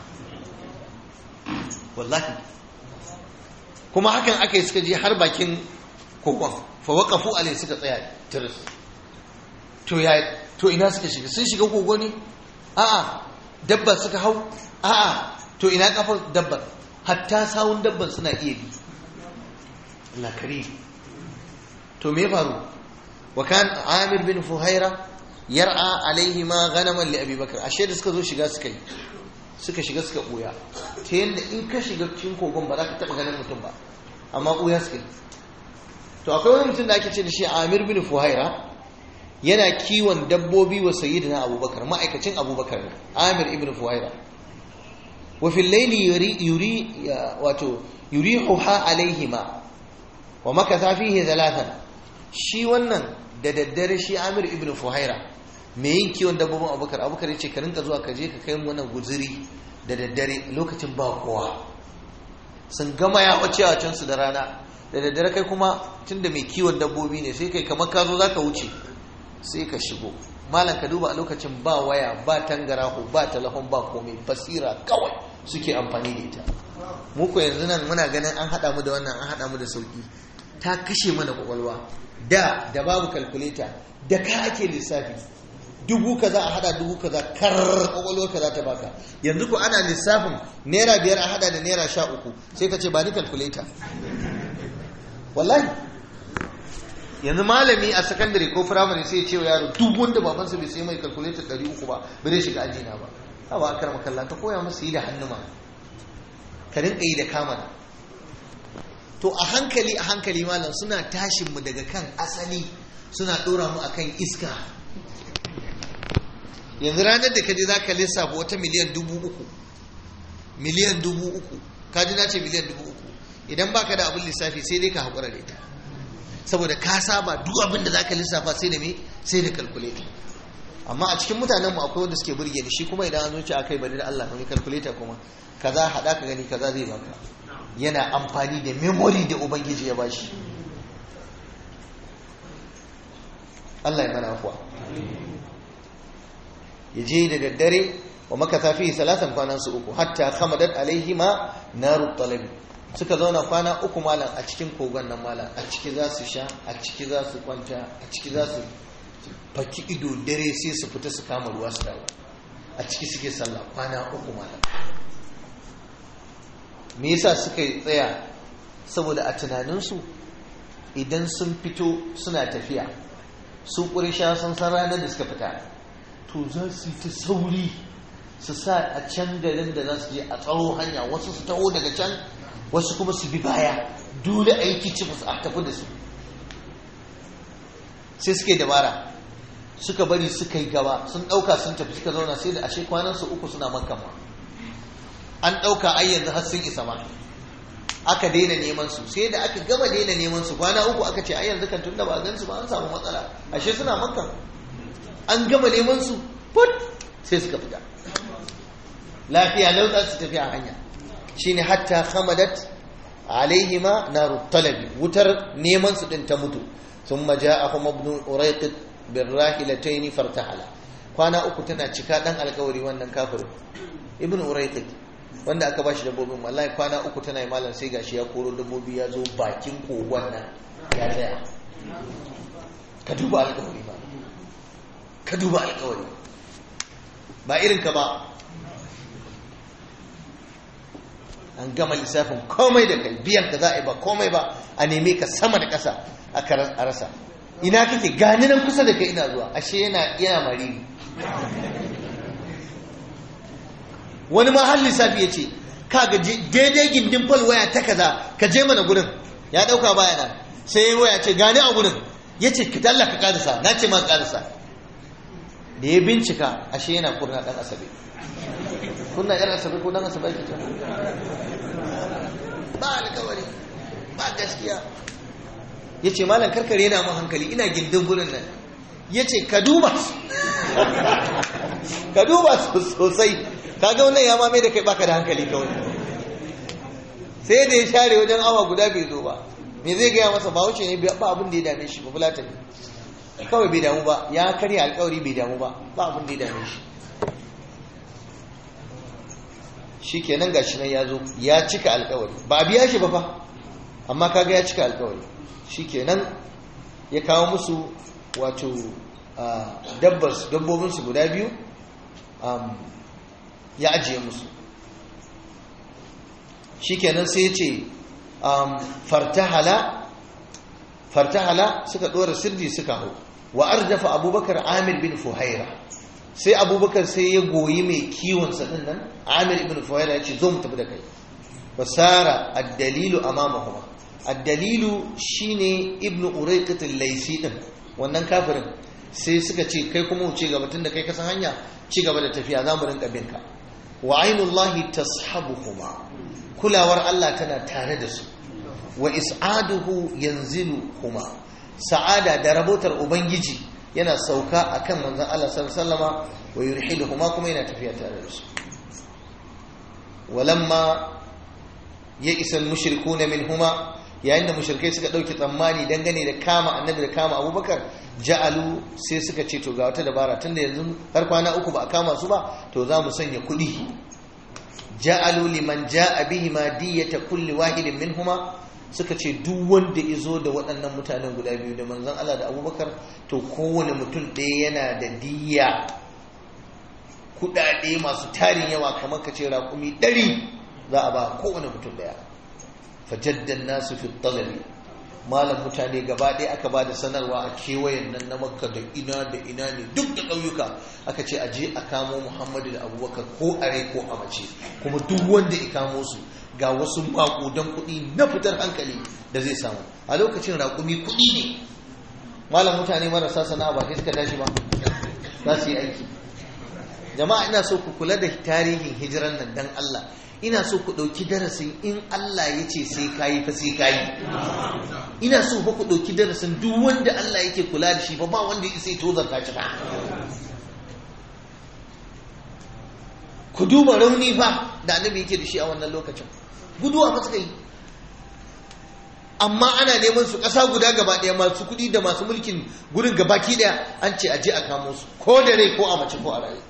wallahi kuma hakan aka yi suka je har bakin kogon fa waqafu alai suka tsaya tiris to ya to ina suka shiga sun shiga kogo ne a'a dabba suka hau a'a to ina kafar dabbar hatta sawun dabban suna iya bi Allah karim to me faru wa kan Amir bin Fuhaira yar'a alaihi ma ghanaman li Abi Bakar ashe da suka zo shiga suka yi suka shiga suka ɓuya ta yadda in ka shiga cikin kogon ba za ka taɓa ganin mutum ba amma ɓuya suka yi to akwai wani mutum da ake ce da shi amir bin fuhaira yana kiwon dabbobi wa sayyidina abubakar ma'aikacin abubakar ne amir ibn fuhaira wa fil layli yuri yuri wato yurihuha alaihima wa makatha fihi thalathan shi wannan da daddare shi amir ibn fuhaira mai yin kiwon dabbobin abubakar abubakar ya ce ka rinka zuwa ka je ka kai mana guziri da daddare lokacin ba kowa sun gama ya wace a can su da rana da daddare kai kuma tunda mai kiwon dabbobi ne sai kai kamar ka zo za ka wuce sai ka shigo malam ka duba a lokacin ba waya ba tangarahu ba talahon ba komai basira kawai suke amfani da ita mu ko yanzu nan muna ganin an haɗa mu da wannan an haɗa mu da sauki ta kashe mana kwakwalwa da da babu kalkuleta da ka ake lissafi dubu kaza a hada dubu kaza kar kwakwalwa kaza ta baka yanzu ko ana lissafin naira biyar a hada da naira sha uku sai ka ce ba ni calculator wallahi yanzu malami a sakandare ko firamare sai ya ce wa yaro duk wanda babansa bai sai mai calculator ɗari uku ba ba zai shiga ajina ba hawa akar makalla ka koya masa yi da hannu ma ka rinka yi da kamana to a hankali a hankali malam suna tashin mu daga kan asali suna ɗora mu akan iska yanzu ranar da kaje za ka lissafa wata miliyan dubu uku miliyan dubu uku kaji na ce miliyan dubu uku idan baka da abin lissafi sai dai ka haƙura da ita saboda ka saba duk abin da za ka lissafa sai da me sai da calculator amma a cikin mutanen mu akwai wanda suke burge ni shi kuma idan an zuci akai bari da Allah ne calculator kuma kaza hada ka gani kaza zai baka yana amfani da memory da ubangiji ya bashi Allah ya mana afuwa ya je da daddare wa makata fi salatan kwanan su uku hatta khamadat alaihi ma naru talabi suka zauna kwana uku malam a cikin kogon nan malam a ciki za su sha a ciki za su kwanta a ciki za su faki ido dare sai su fita su kama ruwa su dawo a ciki suke sallah kwana uku malam me yasa suka tsaya saboda a tunaninsu idan sun fito suna tafiya su ƙurisha sun san ranar da suka fita to za su yi ta sauri su sa a can garin da za su je a tsaro hanya wasu su taho daga can wasu kuma su bi baya dole aiki ci musu a tafi da su sai suka yi dabara suka bari suka yi gaba sun ɗauka sun tafi suka zauna sai da ashe kwanansu uku suna makka ma an ɗauka ai yanzu har sun isa ma aka daina neman su sai da aka gama daina neman su kwana uku aka ce ai yanzu kan tunda ba a gan su ba an samu matsala ashe suna makka an gama neman su put sai suka fita lafiya lau za su tafi a hanya shine hatta khamadat alaihima naru talabi wutar neman su din ta mutu thumma ja'ahum ibn urayqit birrahilatayn fartahala kwana uku tana cika dan alkawari wannan kafirin ibn urayqit wanda aka bashi dabbobin wallahi kwana uku tana yi malam sai gashi ya koro dabbobi ya zo bakin kogon nan ya tsaya ka duba alkawari ba ka duba alkawari ba irin ka ba an gama lissafin komai da kai biyan ka za a yi ba komai ba a neme ka sama da ƙasa a rasa ina kake gani nan kusa da kai ina zuwa ashe yana yana mariri wani ma har lissafi ya ce kaga daidai gindin fal waya ta kaza ka je mana gurin ya dauka baya nan sai ya waya ce gani a gurin ya ce ka dalla ka karisa na ce ma karisa da ya bincika ashe yana kurna dan asabe kurna yar asabe ko dan asabe ake ta ba alkawari ba gaskiya ya ce malam karkare yana mun hankali ina gindin gurin nan ya ce ka duba ka duba sosai kaga wannan ya mame da kai baka da hankali kawai sai da ya share wajen awa guda bai zo ba me zai gaya masa ba wuce ne ba abin da ya dame shi ba fulata ne kawai bai damu ba ya karya alkawari bai damu ba ba abin da ya dame shi shi kenan gashi nan ya zo ya cika alkawari ba a biya shi ba fa amma kaga ya cika alkawari shi kenan ya kawo musu wato dabbobinsu guda biyu ya ajiye musu shikenan sai ya ce fartahala fartahala suka ɗora sirri suka hau wa arjafa abubakar amir bin fuhaira sai abubakar sai ya goyi mai kiwonsa ɗin nan amir bin fuhaira ya ce zo mu tafi da kai fasara addalilu amamahuma addalilu shine ibnu urayqat al-laysi din wannan kafirin sai suka ce kai kuma wuce gaba tun da kai kasan hanya ci gaba da tafiya za mu rinka binka wa ainullahi tashabuhuma kulawar Allah tana tare da su wa is'aduhu yanziluhuma sa'ada da rabotar ubangiji yana sauka akan manzon Allah sallallahu alaihi wasallama wa yurhiluhuma kuma yana tafiya tare da su walamma ya isa al-mushrikuna minhuma yayin da mushrikai suka dauki tsammani dangane da kama annabi da kama abubakar ja'alu sai suka ce to ga wata dabara tunda yanzu har kwana uku ba a kama su ba to za mu sanya kuɗi ja'alu liman ja'a bihi ma diyata kulli wahidin minhuma suka ce duk wanda izo da waɗannan mutanen guda biyu da manzon Allah da Abubakar to kowane mutum ɗaya yana da diya kuɗaɗe masu tarin yawa kamar ka ce raƙumi ɗari za a ba kowane mutum ɗaya fajaddan nasu fi talabi malam mutane gaba ɗaya aka ba da sanarwa a kewayen nan na makka da ina da ina ne duk da ƙauyuka aka ce aje a kamo muhammadu da abubakar ko a rai ko a mace kuma duk wanda ya kamo su ga wasu maƙudan kuɗi na fitar hankali da zai samu a lokacin raƙumi kuɗi ne malam mutane marasa sana'a ba sai suka tashi ba za su yi aiki jama'a ina so ku kula da tarihin hijiran nan dan Allah ina so ku ɗauki darasin in Allah ya ce sai kayi fa sai kayi ina so fa ku ɗauki darasin duk wanda Allah yake kula da shi ba ba wanda ya sai tozarta ci ba ku duba rauni fa da annabi yake da shi a wannan lokacin guduwa fa suka yi amma ana neman su ƙasa guda gaba ɗaya masu kuɗi da masu mulkin gurin gabaki ɗaya an ce a je a kamo su ko da rai ko a mace ko a raye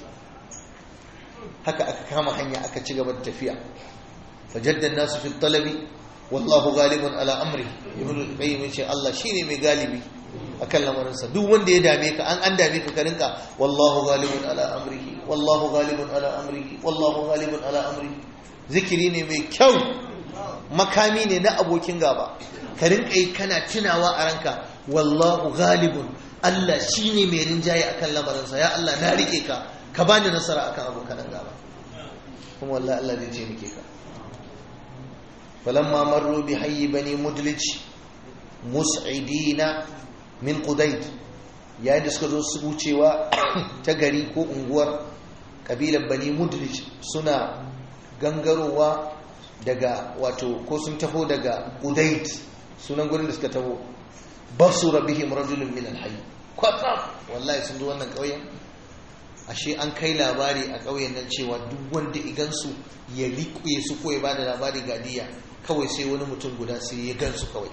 haka aka kama hanya aka ci gaba da tafiya fajaddan nasu fi talabi wallahu ghalibun ala amri ibnu qayyim yace Allah shine mai galibi akan lamarinsa duk wanda ya dame ka an an dame ka ka rinka wallahu ghalibun ala amrihi wallahu ghalibun ala amrihi wallahu ghalibun ala amrihi zikiri ne mai kyau makami ne na abokin gaba ka rinka yi kana tunawa a ranka wallahu ghalibun Allah shine mai rinjaye akan lamarinsa ya Allah na rike ka ka bani nasara akan abokan gaba kuma wallahi Allah zai ce muke ka falamma marru bi hayyi bani mudlij mus'idina min qudayd yayin da suka zo su wucewa ta gari ko unguwar kabilar bani mudlij suna gangarowa daga wato ko sun taho daga qudayd sunan gurin da suka taho basura bihim rajulun min al-hayy kwatsam wallahi sun zo wannan kauyen ashe an kai labari a ƙauyen nan cewa duk wanda igansu ya riƙe su ko ya bada labari ga diya kawai sai wani mutum guda sai ya gansu kawai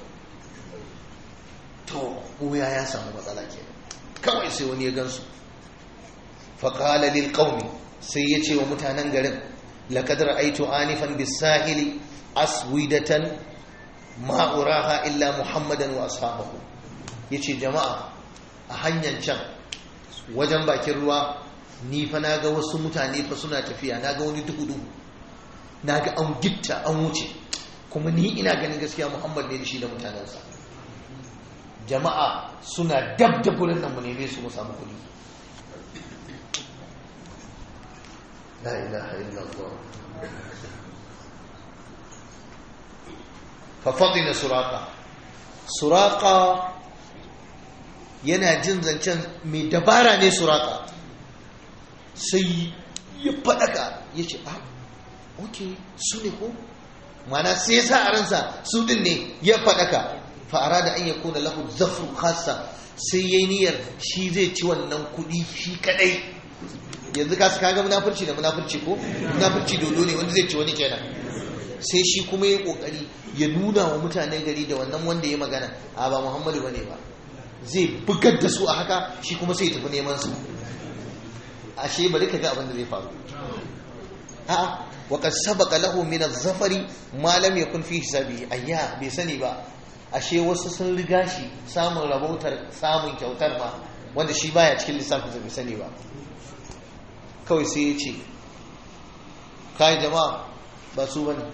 to wuya ya samu matsala ke kawai sai wani ya gansu faƙala lil ƙaumi sai ya ce wa mutanen garin laƙadar aitu anifan bisahili aswidatan ma'uraha illa muhammadan wa ashabahu ya ce jama'a a hanyar can wajen bakin ruwa ni fa na ga wasu mutane fa suna tafiya na ga wani duhu-duhu na ga an gitta an wuce kuma ni ina ganin gaskiya muhammad ne da shi da mutanensa jama'a suna dab da gurin nan mu neme su mu samu kuɗi la ilaha illallah fa fadila suraka suraka yana jin zancen mai dabara ne suraka sai ya faɗaka ya ce ah ok su ne ko mana sai ya sa a ransa su din ne ya faɗaka fa'ara da an ya kona lahu zafru khassa sai ya yi niyyar shi zai ci wannan kuɗi shi kadai yanzu ka kaga munafurci da munafurci ko munafurci dodo ne wanda zai ci wani kenan sai shi kuma ya kokari ya nuna wa mutanen gari da wannan wanda ya magana a ba muhammadu bane ba zai bugar da su a haka shi kuma sai tafi neman su ashe bari ka ga abin da zai faru a'a wa qad sabaqa lahu min az-zafari ma lam yakun fi hisabi ayya bai sani ba ashe wasu sun riga shi samun rabautar samun kyautar ma wanda shi baya cikin lissafin bai sani ba kawai sai ya ce kai jama'a ba su bane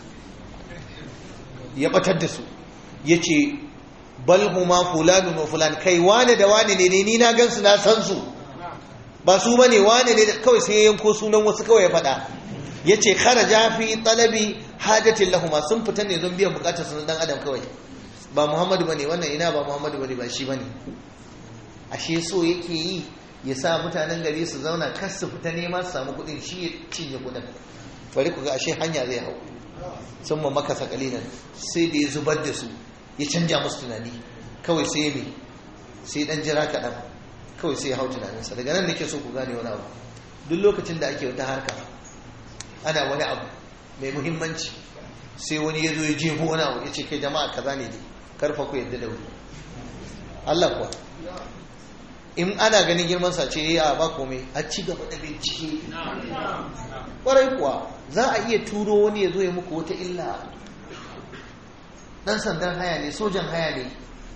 ya batar da su yace bal huma fulanun wa fulan kai wane da wane ne ni na gansu na san su ba su bane wane ne kawai sai ya yanko sunan wasu kawai ya faɗa yace kharaja fi talabi hajatin lahuma sun fita ne don biyan bukatar su dan adam kawai ba Muhammadu bane wannan ina ba Muhammadu bane ba shi bane ashe so yake yi ya sa mutanen gari su zauna kar su fita nema su samu kuɗin shi ya cinye kuɗin bari ku ga ashe hanya zai hau sun ma makasa kalilan sai da ya zubar da su ya canja musu tunani kawai sai ya sai dan jira kaɗan kawai sai ya hau tunaninsa daga nan nake so ku gane wani abu duk lokacin da ake wata harka ana wani abu mai muhimmanci sai wani ya zo ya jefo wani abu ya ce kai jama'a kaza ne dai karfa ku yadda da wuri Allah kuwa in ana ganin girman sa ce ya ba komai a ci gaba da bincike kwarai kuwa za a iya turo wani ya zo ya muku wata illa dan sandan haya ne sojan haya ne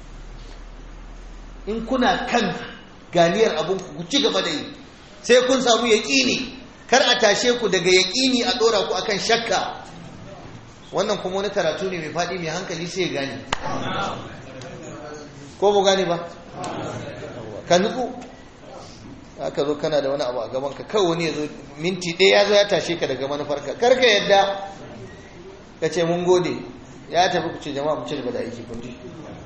in kuna kan ganiyar abin ku ci gaba da yi sai kun samu yaƙini kar a tashe ku daga yaƙini a ɗora ku akan shakka wannan kuma wani karatu ne mai faɗi mai hankali sai ya gane ko bu gane ba ka nutsu aka zo kana da wani abu a gaban ka kawai wani ya zo minti ɗaya ya zo ya tashe ka daga manufarka kar ka yadda ka ce mun gode ya tafi ku ce jama'a mu ci gaba da aiki kun ji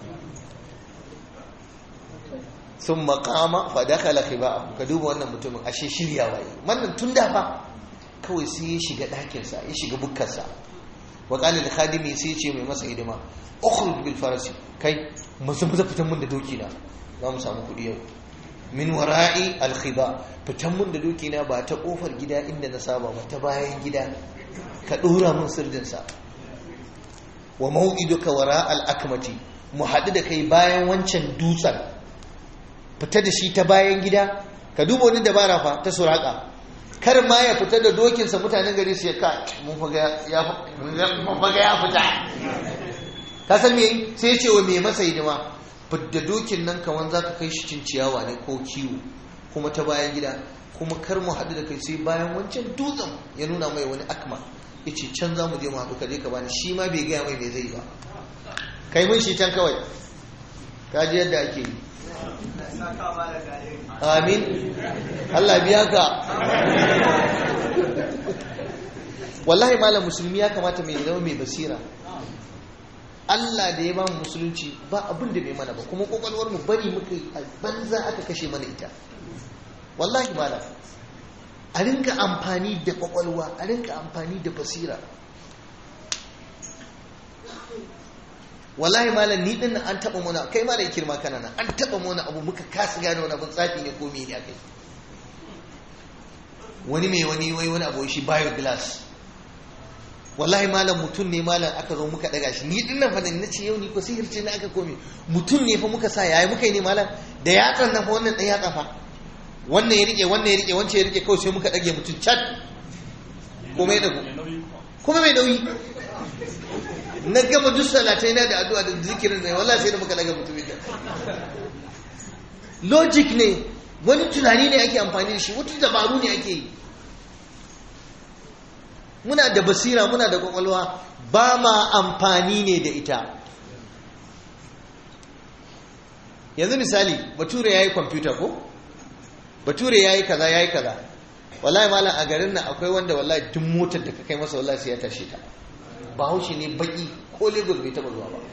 sun makama fadakala khiba ka duba wannan mutumin ashe shirya waye wannan tun da fa kawai sai ya shiga ɗakinsa ya shiga bukkarsa wa qala da khadimi sai ce mai masa hidima ukhruj bil farasi kai maza maza fitan mun da doki na za mu samu kuɗi yau min wara'i al khiba fitan mun da doki na ba ta kofar gida inda na saba ba ta bayan gida ka dora mun sirdin sa wa mau'iduka wara al akmati mu haɗu da kai bayan wancan dutsen fita da shi ta bayan gida ka duba wani dabara fa ta suraka kar ma ya fita da dokinsa mutanen gari su ya ka mun faga ya fita ka san me sai ya ce wa mai masa hidima fidda dokin nan kaman za ka kai shi cin ciyawa ne ko kiwo kuma ta bayan gida kuma kar mu haɗu da kai sai bayan wancan dutsen ya nuna mai wani akma ya ce can za mu je mu haɗu ka je ka bani shi ma bai gaya mai me zai ba kai mun shi can kawai ka ji yadda ake yi amin Allah biya ka wallahi malam musulmi ya kamata mai zama mai basira Allah da ya ba mu musulunci ba abin da bai mana ba kuma kwakwalwar mu bari muka yi a banza aka kashe mana ita wallahi malam a rinka amfani da kwakwalwa a rinka amfani da basira wallahi malam ni din an taba mana kai ma da kirma kana nan an taba mana abu muka kasa gane wani abun tsafi ne ko me ne akai wani mai wani wai wani abu shi bio glass wallahi malam mutum ne malam aka zo muka daga shi ni dinnan fa na ce yau ni ko sihirce ne aka kome mutum ne fa muka sa yayi muka yi ne malam da yatsan nan fa wannan dan yatsa fa wannan ya rike wannan ya rike wancan ya rike kawai sai muka dage mutum cat kuma ya dago kuma mai nauyi na gama duk salatai na da addu'a da zikirin da wallahi sai da muka daga mutum ya logic ne wani tunani ne ake amfani da shi wata dabaru ne ake yi muna da basira muna da kwakwalwa ba ma amfani ne da ita yanzu misali bature ya yi kwamfuta ko bature ya yi kaza ya yi kaza wallahi malam a garin nan akwai wanda wallahi duk motar da ka kai masa wallahi sai ya tashe ta bahaushe ne baki ko lagos bai taba zuwa ba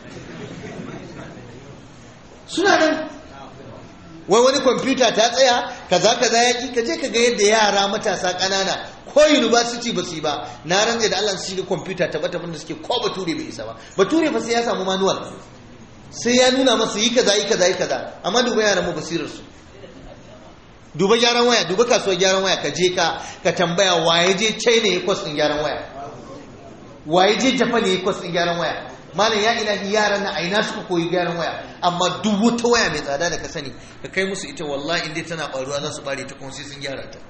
suna nan wai wani kwamfuta ta tsaya kaza kaza ya ki kaje ka ga yadda yara matasa ƙanana ko university ba su yi ba na rantsa da Allah su shiga kwamfuta ta bata da suke ko bature bai isa ba bature fa sai ya samu manual sai ya nuna masa yi kaza yi kaza yi kaza amma duba yaran mu basirar su duba gyaran waya duba kasuwar gyaran waya ka je ka ka tambaya waye je China ya kwas din gyaran waya waye je Japan ya kwas din gyaran waya malam ya ilahi yaran na aina suka koyi gyaran waya amma duk wata waya mai tsada da ka sani ka kai musu ita wallahi inda tana baruwa za su bare ta kuma sai sun gyara ta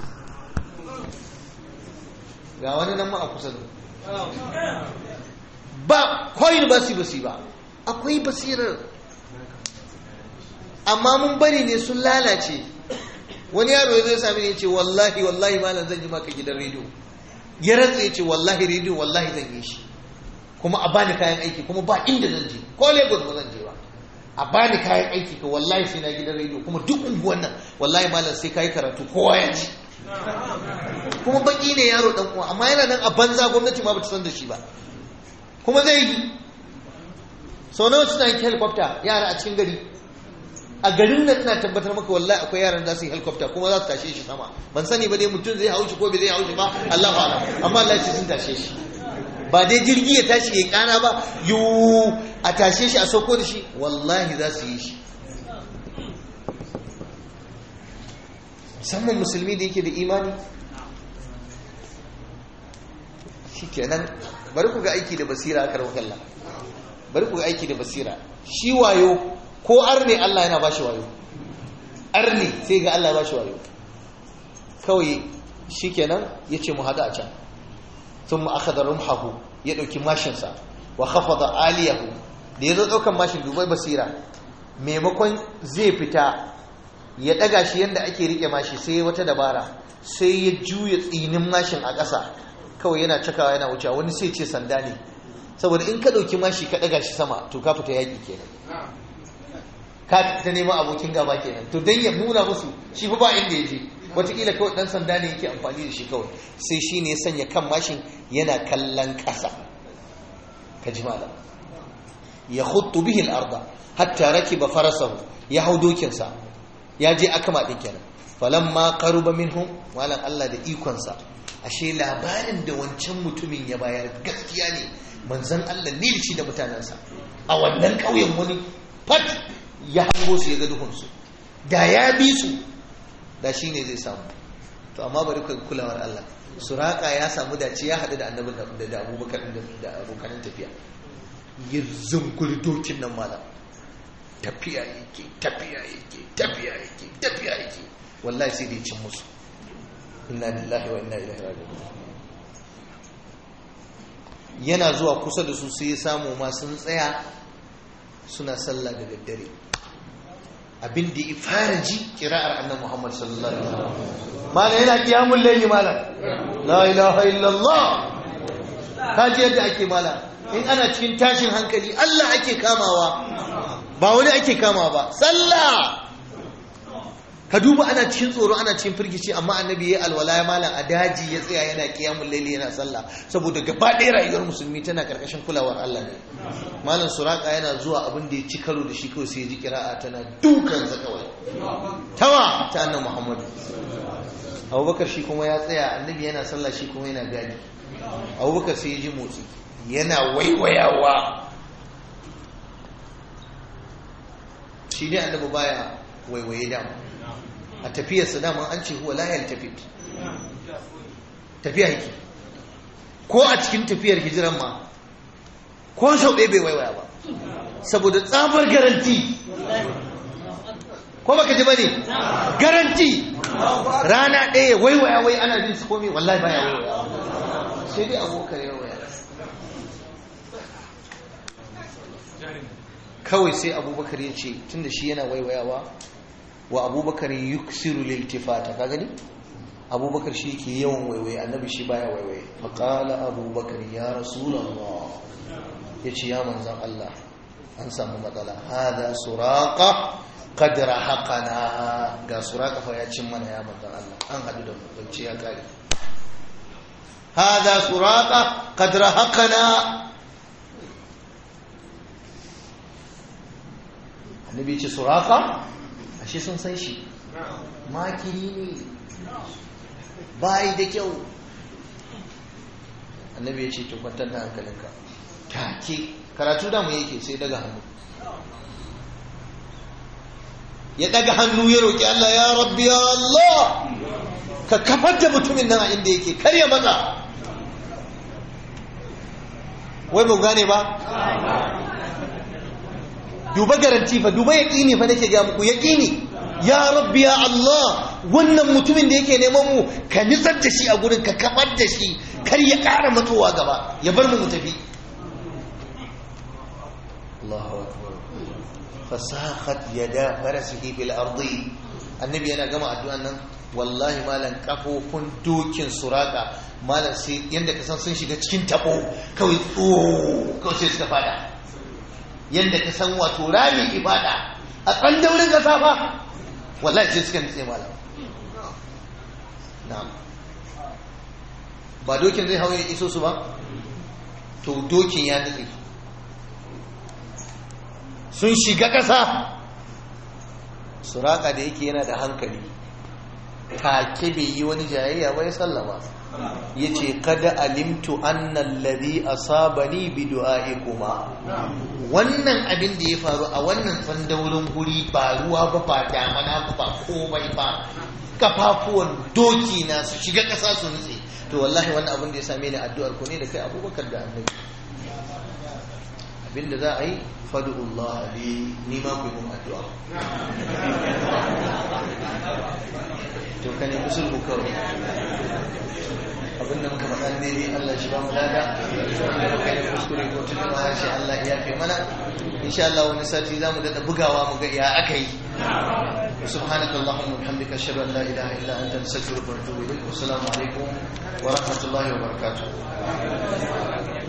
ga wani nan ma a kusa da ba koyin ba su basi ba akwai basirar amma mun bari ne sun lalace wani yaro ya zai sami ne ce wallahi wallahi malam zan ji maka gidan rediyo ya rantsa ya ce wallahi rediyo wallahi zan yi shi kuma a bani kayan aiki kuma ba inda zan je ko lagos ba zan je ba a bani kayan aiki ka wallahi sai na gidan rediyo kuma duk unguwan nan wallahi malam sai kayi karatu kowa ya ci kuma baki ne yaro dan uwa amma yana nan a banza gwamnati ma bata san da shi ba kuma zai yi sau nawa suna yin helicopter yara a cikin gari a garin nan ina tabbatar maka wallahi akwai yaran da su yi helicopter kuma za su tashe shi sama ban sani ba dai mutum zai haushi ko bai zai haushi ba Allah ba amma Allah ya ce sun tashe shi ba dai jirgi ya tashi ya kana ba yu a tashe shi a sauko da shi wallahi za su yi shi musamman musulmi da yake da imani shi kenan bari ku ga aiki da basira a kalla bari ku ga aiki da basira shi wayo ko arne Allah yana bashi wayo arne sai ga Allah bashi wayo kawai shi kenan ya ce mu haɗu a can sun ma'akadar rumhahu ya ɗauki mashinsa wa khafada aliyahu da ya zo ɗaukan mashin dubai basira maimakon zai fita ya ɗaga shi yadda ake riƙe mashi sai wata dabara sai ya juya tsinin mashin a ƙasa kawai yana cakawa yana wucewa wani sai ce sanda ne saboda in ka ɗauki mashi ka ɗaga shi sama to ka fita yaƙi kenan ka ta neman abokin gaba kenan to don ya nuna musu shi fa ba inda ya je wataƙila kawai ɗan sanda ne yake amfani da shi kawai sai shi ne ya sanya kan mashin yana kallon ƙasa ka ji malam ya hutu bihin arda hatta rakiba farasahu ya hau dokinsa ya je akama ɗin kenan falamma qaruba minhum malam Allah da ikonsa ashe labarin da wancan mutumin ya bayar gaskiya ne manzon Allah ne shi da mutanensa a wannan ƙauyen wani fat ya hango su ya ga duhunsu da ya bi su da shi ne zai samu to amma bari ka kulawar Allah suraka ya samu dace ya haɗu da annabi da abubakar da abokanin tafiya ya zunguri dokin nan malam tafiya yake tafiya yake tafiya yake tafiya yake wallahi sai dai cin musu inna lillahi wa inna ilaihi raji'un yana zuwa kusa da su sai ya samu ma sun tsaya suna sallah da daddare abin da ya fara ji kira'ar annan Muhammad sallallahu alaihi wasallam mala yana kiyamun layli mala la ilaha illallah kaji yadda ake mala in ana cikin tashin hankali Allah ake kamawa ba wani ake kamawa ba sallah ka duba ana cikin tsoro ana cikin firgici amma annabi ya alwala ya malam a daji ya tsaya yana kiyamun laili yana sallah saboda gaba ɗaya rayuwar musulmi tana karkashin kulawar Allah ne malam suraka yana zuwa abin da ya ci karo da shi kawai sai ya ji kira'a tana dukansa kawai tawa ta annabi Muhammadu Abubakar shi kuma ya tsaya annabi yana sallah shi kuma yana gadi Abubakar sai ya ji motsi yana waiwayawa shi ne annabi baya waiwaye dama a tafiyarsa daman an ce huwa layar tafit tafiya yake ko a cikin tafiyar hijiran ma ko sau ɗaya bai waiwaya ba saboda tsabar garanti ko baka ji bane garanti rana ɗaya waiwaya wai ana jin su komai wallahi baya waiwaya sai dai abokan ya waiwaya kawai sai abubakar ya ce tunda shi yana waiwayawa wa abubakar yuksiru liltifata ka gani abubakar shi ke yawan waiwaye annabi shi baya waiwaye faƙala abubakar ya rasulallah ya ce ya manzan Allah an samu matsala hada suraka kadra haƙana ga suraka fa ya cin mana ya manzan Allah an haɗu da mutunci ya kare hada suraka kadra haƙana annabi ce suraka ashe sun san shi makiri ne bayi da kyau annabi ya ce to kwantar da hankalinka take karatu da mu yake sai daga hannu ya daga hannu ya roƙi Allah ya rabbi ya Allah ka kafar da mutumin nan a inda yake kar ya maza wai ba gane ba duba garanti fa duba yaƙini fa nake ga muku yaƙini ya rabbi ya Allah wannan mutumin da yake neman mu ka nitsar da shi a gurin ka kafar da shi kar ya ƙara matsowa gaba ya bar mu mu tafi Allahu akbar fasakhat yada farasihi fil ardi annabi yana gama addu'an nan wallahi malan kafofin dokin suraka malan sai yanda ka san sun shiga cikin tabo kawai tso kawai sai suka fada yanda ka san wato rami ibada a kan daurin kasa fa wallahi sai suka nitse malam na'am ba dokin zai hawo ya iso su ba to dokin ya nitse sun shiga ƙasa suraka da yake yana da hankali take bai yi wani jayayya ba ya sallama ya ce kada alimtu annan lari asabani bi kuma. wannan abin da ya faru a wannan tsandaurin guri ba ruwa ba ba damana ba ba komai ba kafafuwan doki na su shiga ƙasa su nutse to wallahi wannan abin da ya same ni addu'ar ku ne da kai abubakar da annabi abinda za a yi fadu'ullah li ni ma ku yi mun addu'a to ka nemi sulhu kawai abinda muka faɗa ne ne Allah shi ba mu lada wanda muka yi kuskure ko tuni ma harshe Allah ya fi mana insha Allah wani sati za mu daɗa bugawa mu ga ya aka yi سبحانك اللهم وبحمدك اشهد ان لا اله الا انت نستغفرك ونتوب اليك والسلام عليكم ورحمه الله وبركاته